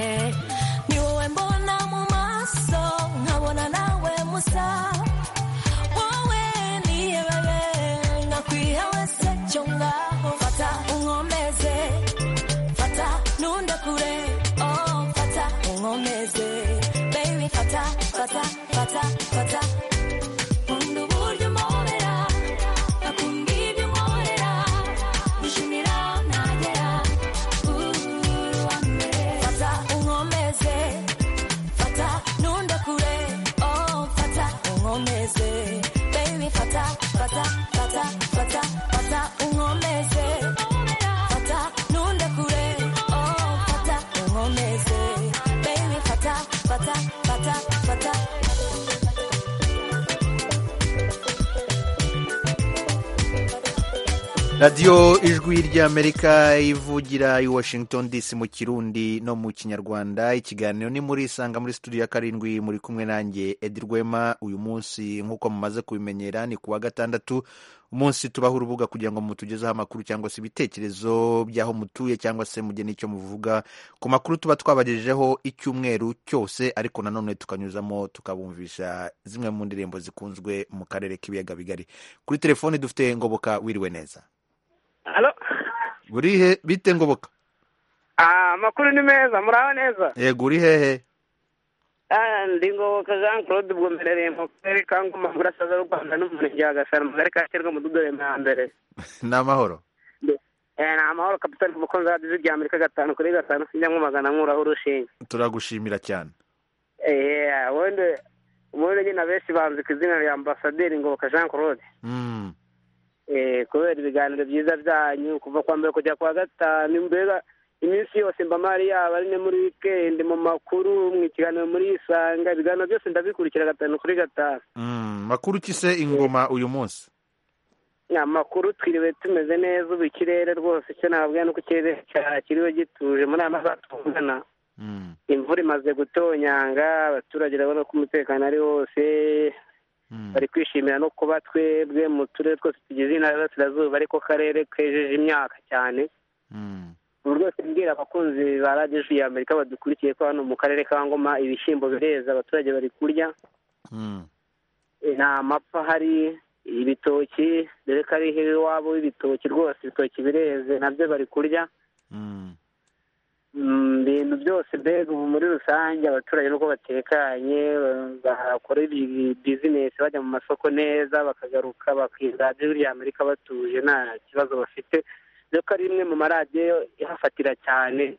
ni wowe mbona mu maso nkabona nawe musa wowe niye bebe nakwihawese cyo ngaho fata unkomeze fata ntunde kure oh fata unkomeze baby fata fata fata fata nkunda uburyo umpobera akunda ibyo unkorera dushimira nagera fata unkomeze fata ntunde kure oh fata unkomeze baby fata fata fata fata fata unkomeze fata ntunde kure oh fata unkomeze baby fata fata fata fata radiyo ijwi ry'amerika ivugira i washington dc mu kirundi no mu kinyarwanda ikiganiro ni muri isanga muri studio ya karindwi muri kumwe nanjye edi rwema uyu munsi nk'uko mumaze kubimenyera ni ku wa gatandatu umunsi tubaho urubuga kugira ngo mutugezeho amakuru cyangwa se ibitekerezo by'aho mutuye cyangwa se mugire n'icyo muvuga ku makuru tuba twabagejejeho icyumweru cyose ariko nanone tukanyuzamo tukabumvisha zimwe mu ndirimbo zikunzwe mu karere k'ibiyaga bigari kuri telefone dufite ngoboka wiriwe neza Halo. uri he bite ngoboka Ah, amakuru ni meza muraho neza yego uri hehe Ah, ndi ngoboka jean claude ubwo mbereye mu karere ka ngoma mu burasirazuba bw'u rwanda n'umurenge wa gasara mu kagari ka kirwa mu dudoye na mbere ni amahoro Eh, ni amahoro kapitani ku mukunzi wa radiyo rya amerika gatanu kuri gatanu sinjyamwumagana nkuraho urushinge turagushimira cyane Eh, ubundi ubundi nyine abenshi banzi ku izina rya ambasaderi ngoboka jean claude Mm. Eh, kubera ibiganiro byiza byanyu kuva kwa mbere kujya kwa gatanu mbega iminsi yose mba mari yaba ari no muri wikendi mu makuru mu ikiganiro muri isanga ibiganiro byose ndabikurikira gatanu kuri gatanu Mm, makuru ki se ingoma uyu munsi amakuru twiriwe tumeze neza ubu ikirere rwose icyo nababwira ni uko ikirere cya- kiriwe gituje muri aya masaha tuvugana imvura imaze gutonyanga abaturage urabona ko umutekano ari wose bari kwishimira no kuba twebwe mu turere twose tugize intara y'Iburasirazuba ariko karere kejeje imyaka cyane ubu rwose mbwira abakunzi ba radiyo ijwi ya amerika badukurikiye ko hano mu karere ka ngoma ibishyimbo bireza abaturage bari kurya nta mapfa hari ibitoki dore ko ari hehe iwabo w'ibitoki rwose ibitoki bireze nabyo bari kurya Mm, ibintu byose mbega ubu muri rusange abaturage nuko batekanye ba- bakora ibi- bizinesi bajya mu masoko neza bakagaruka bakiga radiyo rya amerika batuje nta kibazo bafite dore ko ari imwe mu maradiyo ihafatira cyane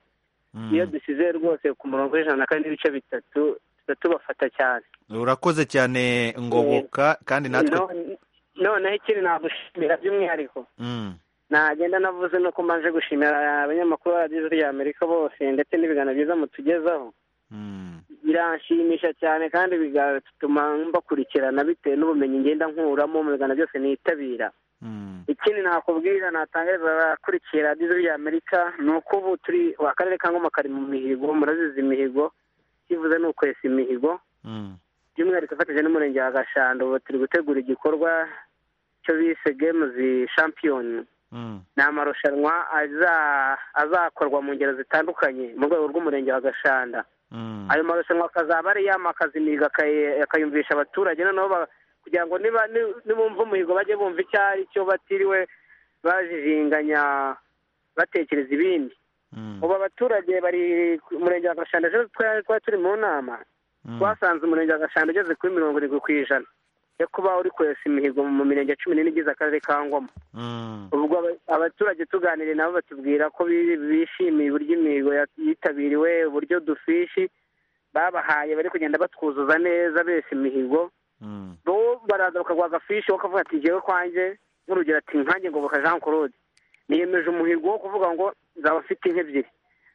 iyo dusize rwose ku murongo w'ijana kandi n'ibice bitatu tuba tubafata cyane urakoze cyane ngoboka kandi natwe No- noneho ikindi nagushimira by'umwihariko Mm. nagenda navuze no ko mbanje gushimira abanyamakuru ba radiyo ya amerika bose ndetse n'ibiganiro byiza mutugezaho biranshimisha cyane kandi bigatuma mbakurikirana bitewe n'ubumenyi ngenda nkuramo mu biganiro byose nitabira ikindi nakubwira natangariza abakurikira radiyo ya amerika ni uko ubu turi akarere ka ngoma kari mu mihigo murazizi imihigo kivuze ni ukwesa imihigo by'umwihariko ifatanyije n'umurenge wa gashando ubu turi gutegura igikorwa cyo bise gemuzi shampiyoni ni amarushanwa aza- azakorwa mu ngero zitandukanye mu rwego rw'umurenge wa gashanda ayo marushanwa akazaba ari yamakaza imihigo akayi- akayumvisha abaturage noneho ba- kugira ngo niba ni- nibumva umuhigo bajye bumva icyo ari cyo batiriwe bajijinganya batekereza ibindi ubu abaturage bari ku murenge wa gashanda ejo twari twari turi mu nama twasanze umurenge wa gashanda ugeze kuri mirongo irindwi ku ijana yo kuba uri kwesa imihigo mu mirenge cumi n'ine igize akarere ka ngoma ubwo aba- abaturage tuganiriye nabo batubwira ko bi- bishimiye uburyo imihigo ya- yitabiriwe uburyo dufishi babahaye bari kugenda batwuzuza neza bese imihigo bo baraza bakaguha agafishi wo kavuga ati ngewe kwanjye nk'urugero ati nkanjye ngoboka jean claude niyemeje umuhigo wo kuvuga ngo nzaba mfite inka ebyiri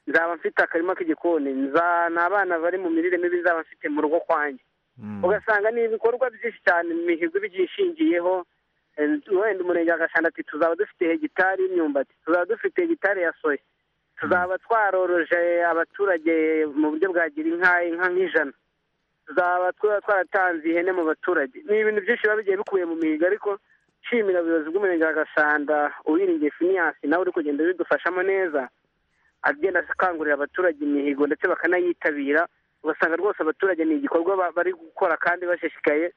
nzaba mfite akarima k'igikoni nza- ni abana bari mu mirire mibi nzaba mfite mu rugo kwanjye ugasanga ni ibikorwa byinshi cyane imihigo iba igiye ishingiyeho Eh, wenda umurenge wa gashanda ati tuzaba dufite hegitari y'imyumbati tuzaba dufite hegitari ya soya tuzaba twaroroje abaturage mu buryo bwa gira inka inka nk'ijana tuzaba twaba twaratanze ihene mu baturage ni ibintu byinshi biba bigiye bikubiye mu mihigo ariko nshimira ubuyobozi bw'umurenge wa gashanda uwiringiye finiyasi nawe uri kugenda bidufashamo neza agenda akangurira abaturage imihigo ndetse bakanayitabira ugasanga rwose abaturage ni igikorwa ba- bari gukora kandi bashishikaye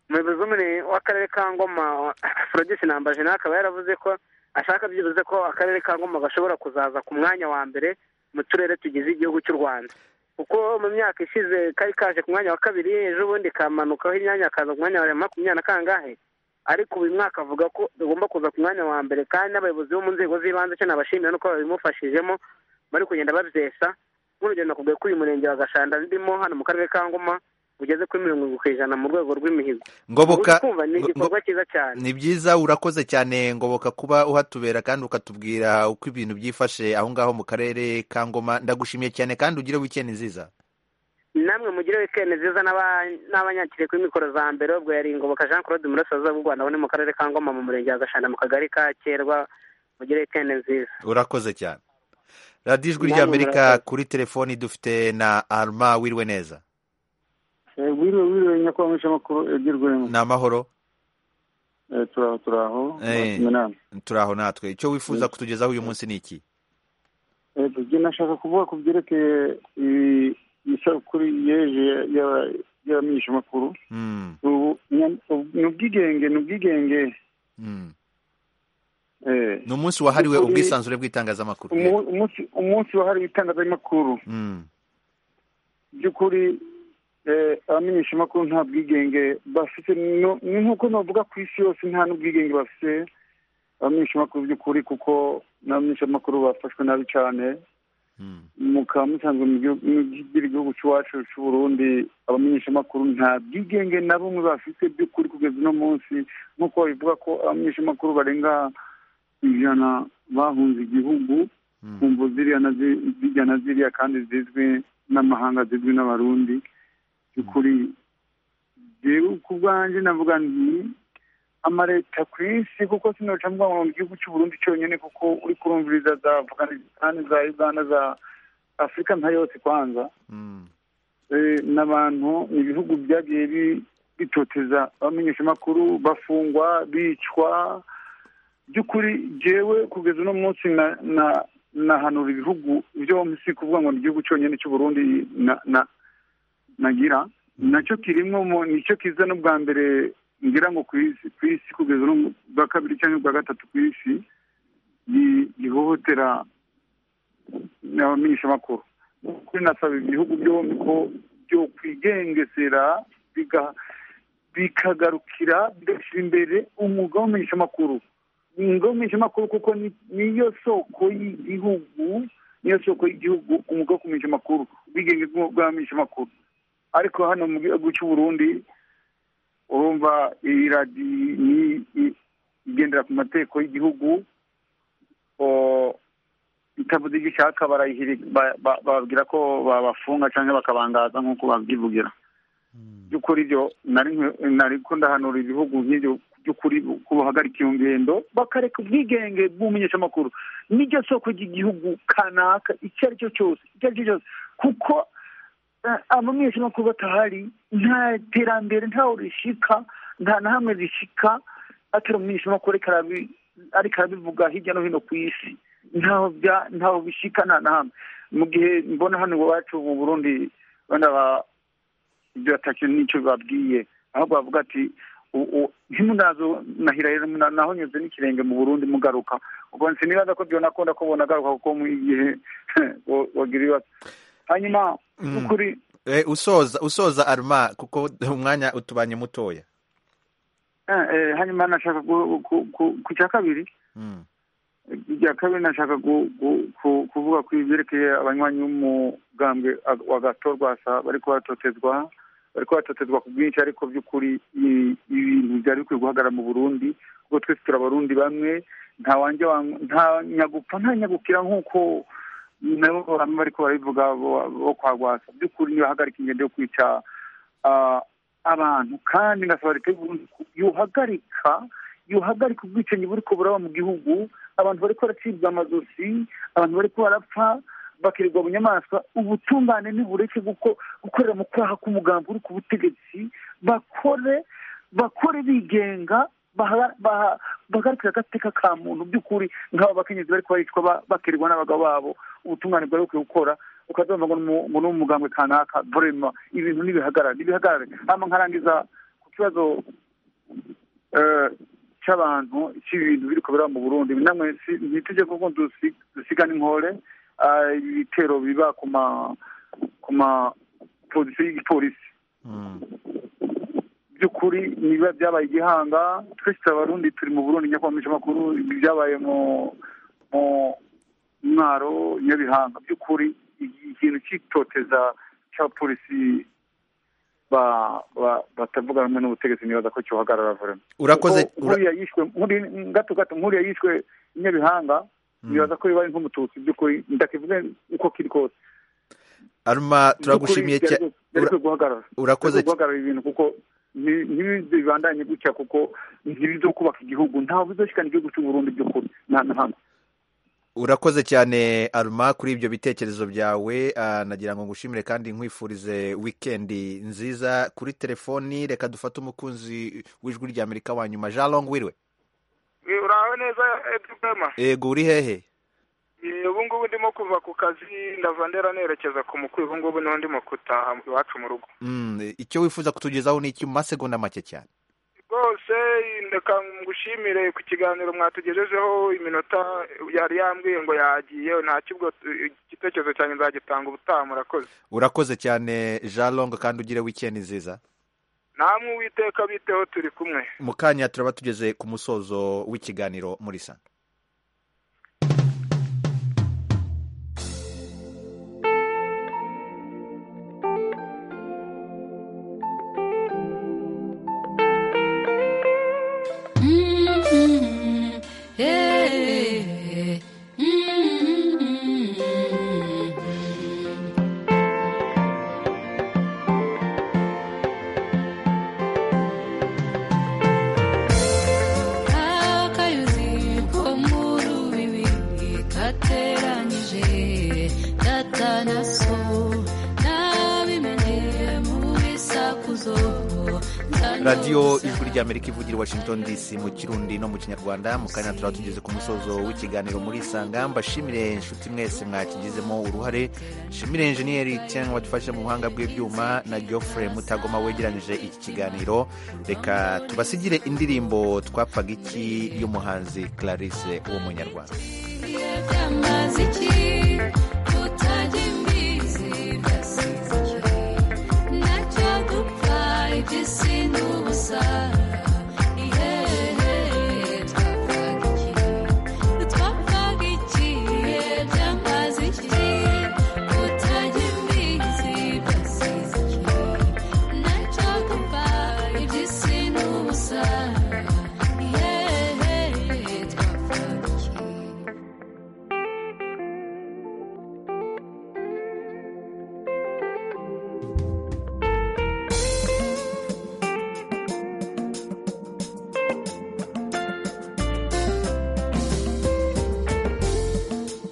umuyobozi umwe w'akarere ka ngoma forogisi nambaje nawe akaba yaravuze ko ashaka byibuze ko akarere ka ngoma gashobora kuzaza ku mwanya wa mbere mu turere tugize igihugu cy'u rwanda kuko mu myaka ishize kari kaje ku mwanya wa kabiri ejo bundi kamanukagaho imyanya akaza ku mwanya wa makumyabiri na kangahe ariko uyu mwaka avuga ko tugomba kuza ku mwanya wa mbere kandi n'abayobozi bo mu nzego z'ibanze cyo nabashimira nuko babimufashijemo bari kugenda babyesa nk'urugero nakubwiye ko uyu murenge wa gashanda ndimo hano mu karere ka ngoma ugeze kuri mirongo irindwi ku ijana mu rwego rw'imihigo Ngoboka- Ubu kumva ni igikorwa cyiza cyane ni byiza urakoze cyane ngoboka kuba uhatubera kandi ukatubwira uko ibintu byifashe aho ngaho mu karere ka ngoma ndagushimiye cyane kandi ugire wikendi nziza namwe mugire wikendi nziza n'aba- n'abanyakire kuri mikoro za mbere ubwo yari ingoboka jean claude umurasaza bw'u rwanda abone mu karere ka ngoma mu murenge wa gashanda mu kagari ka kerwa mugire wikendi nziza urakoze cyane radiyo ijwi ry'amerika kuri telefoni dufite na arma wiriwe neza wiriwe wiriwe nyakubahwa mwishamakuru Eddy Rwema ni amahoro Eh, turaho turaho Eh, Minani. turaho natwe icyo wifuza kutugezaho uyu munsi ni iki Eh, njye nashaka kuvuga ku byerekeye i- isabukuru yeje ya- ya- y'abamenyeshamakuru Mm, ubu nya- ubu- ni ubwigenge ni ubwigenge mm. Eh, ni umunsi wahariwe Kuri- ubwisanzure bw'itangazamakuru umu- umunsi umunsi wahariwe itangazamakuru Mm, by'ukuri eh, abamenyeshamakuru nta bwigenge bafite no- ni nk'uko navuga ku isi yose nta n'ubwigenge bafite abamenyeshamakuru by'ukuri kuko n'abamenyeshamakuru bafashwe nabi cyane mukaba musanzwe mu gihugu- mu gihugu cy'iwacu cy'u Burundi abamenyeshamakuru nta bwigenge na bumwe bafite by'ukuri kugeza uno munsi nk'uko bivuga ko abamenyeshamakuru barenga ijana bahunze igihugu ku mvu ziriya na zi- zirya na ziriya kandi zizwi n'amahanga zizwi n'abarundi by'ukuri jewe ku bwanjye navuga nti amareta ku isi kuko sinoca mvuga ngo mu gihugu cy'uburundi cyonyine kuko uri kurumviriza za afganisitani za uganda za afurika nka yose kwanza Eh, n'abantu ni ibihugu byagiye bi- bitoteza abamenyeshamakuru bafungwa bicwa by'ukuri jewe kugeza uno munsi na- na- nahanura ibihugu byo si kuvuga ngo ni igihugu cyonyine cy'uburundi na- na- nagira nacyo kirimo mu- nicyo kiza n'ubwa mbere ngira ngo ku isi ku isi kugeza no mu bwa kabiri cyangwa ubwa gatatu ku isi gi- gihohotera abamenyeshamakuru kuri nasaba ibihugu byombi ko byo kwigengesera biga- bikagarukira bigashyira imbere umwuga w'amenyeshamakuru umwuga w'amenyeshamakuru kuko ni- niyo soko y'igihugu niyo soko y'igihugu umwuga wo kumenyesha amakuru ubwigenge bw'u- bw'abamenyeshamakuru ariko hano mu gihugu cy'u Burundi urumva iyi radiyo ni i- igendera ku mategeko y'igihugu o- itavuze icyo ishaka barayihiri- ba- ba- bababwira ko babafunga cyangwa bakabangaza nk'uko babyivugira by'ukuri byo nari nkwi- nari ko ndahanura ibihugu nk'ibyo by'ukuri ko bahagarika iyo ngendo bakareka ubwigenge bw'umenyeshamakuru n'iryo soko ry'igihugu kanaka icyo ari cyo cyose icyo ari cyo cyose kuko eh, abamenyeshamakuru batahari nta terambere ntawe rishika nta na hamwe rishika atari umumenyeshamakuru ariko arabi- ariko arabivuga hirya no hino ku isi ntaho bya- ntaho bishika nta na hamwe mu gihe mbona hano iwacu mu burundi wenda ba- ibyo atacyo n'icyo babwiye ahubwo bavuga ati u- u- ntimunazo nahira rero muna- nahonyuze n'ikirenge mu burundi mugaruka ubwo sinibaza ko byonakunda ko bonagaruka kuko mu igihe wo- wogira ibibazo hanyuma Mm. by'ukuri Eh, usoza usoza arma kuko umwanya utubanye mutoya eh, eh, hanyuma nashaka ku- ku- ku- ku cya kabiri Mm. irya kabiri nashaka gu- gu- ku- kuvuga ku byerekeye abanywanyi b'umugambwe ag- wa gato rwasa bari kubatotezwa bari kubatotezwa ku bwinshi ariko by'ukuri i- ibintu byari bikwiye guhagarara mu burundi kuko twese turi abarundi bamwe nta wanjye wa- nta nyagupfa nta nyagukira nk'uko nabo bamwe bari ko barabivuga bo- bo kwa rwasa by'ukuri nibahagarika ingendo yo kwica ah, abantu kandi ngasaba leta y'u Burundi ku- yohagarika yohagarika ubwicanyi buri ko buraba mu gihugu abantu bari ko baracibwa amazosi abantu bari ko barapfa bakirirwa mu nyamaswa ubutungane ntibureke guko- gukorera mu kwaha k'umugambi uri ku butegetsi bakore bakore bigenga bahagarika agateka ka muntu by'ukuri nk'aba bakenyezi bari kuba bakirirwa n'abagabo babo ubutungane bwari bukwiye gukora ukazumva ngo ni umugambwe kanaka burema ibintu ntibihagarare ntibihagarare hano nkarangiza ku kibazo cy'abantu cy'ibintu biri kubera mu burundi namwe ntitujye kuko dusigana inkore ibitero biba ku ma ku ma pozisiyo y'igipolisi by'ukuri niba byabaye igihanga twese abarundi turi mu burundi nyakwamisha amakuru byabaye mu mu mwaro nyabihanga by'ukuri ikintu cy'itoteza cya polisi batavuga rumwe n'ubutegetsi nibaza ko cyohagarara vurema urakoze nkuriya yishwe gato gato nkuriya yishwe nyabihanga nibaza ko bibaye nk'umututsi by'ukuri ndakivuge uko kiri kose aruma turagushimiye cyane urakoze guhagarara ibintu kuko ntibibandanye gutya kuko ntibizokubaka igihugu ntawe bizoshikana igihugu cy'uburundi by'ukuri nta na hamwe urakoze cyane aruma kuri ibyo bitekerezo byawe nagira ngo ngushimire kandi nkwifurize wikendi nziza kuri telefoni reka dufate umukunzi w'ijwi rya amerika wa nyuma jean long wiriwe uraho neza edwema yego uri hehe ubu ngubu ndimo kuva ku kazi ndava ndera nerekeza ku mukwi ubu ngubu niho ndimo gutaha iwacu mu rugo icyo wifuza kutugezaho ni iki mu masegonda make cyane rwose ndeka ngushimire ku kiganiro mwatugejejeho iminota yari yambwiye ngo yagiye nta kibwo igitekerezo cyanjye nzagitanga ubutaha murakoze urakoze cyane jean long kandi ugire wikendi nziza namwe uwiteka biteho turi kumwe mu kanya turaba tugeze ku musozo w'ikiganiro muri sana radiyo ijwi rya amerika ivugira i washington dc mu kirundi no mu kinyarwanda mu kanya turaba tugeze ku musozo w'ikiganiro muri isanga mbashimire inshuti mwese mwakigizemo uruhare nshimire enjeniyeri cyangwa wadufasha mu buhanga bw'ibyuma na geoffrey mutagoma wegeranyije iki kiganiro reka tubasigire indirimbo twapfaga iki y'umuhanzi clarisse wo mu nyarwanda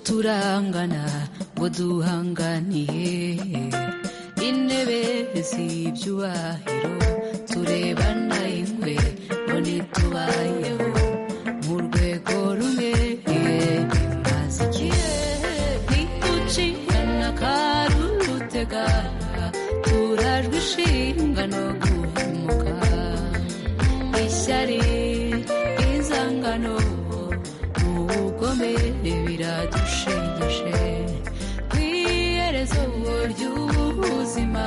turangana ngo duhanganiye intebe z'ibyubahiro turebana ingwe ngo ntitubayeho mu rwego rumwe bimaze igihe ntitucikana karutega turajwe ishinga no guhemuka ishyari izangano ubugome biradushegeshe ku iherezo ry'ubuzima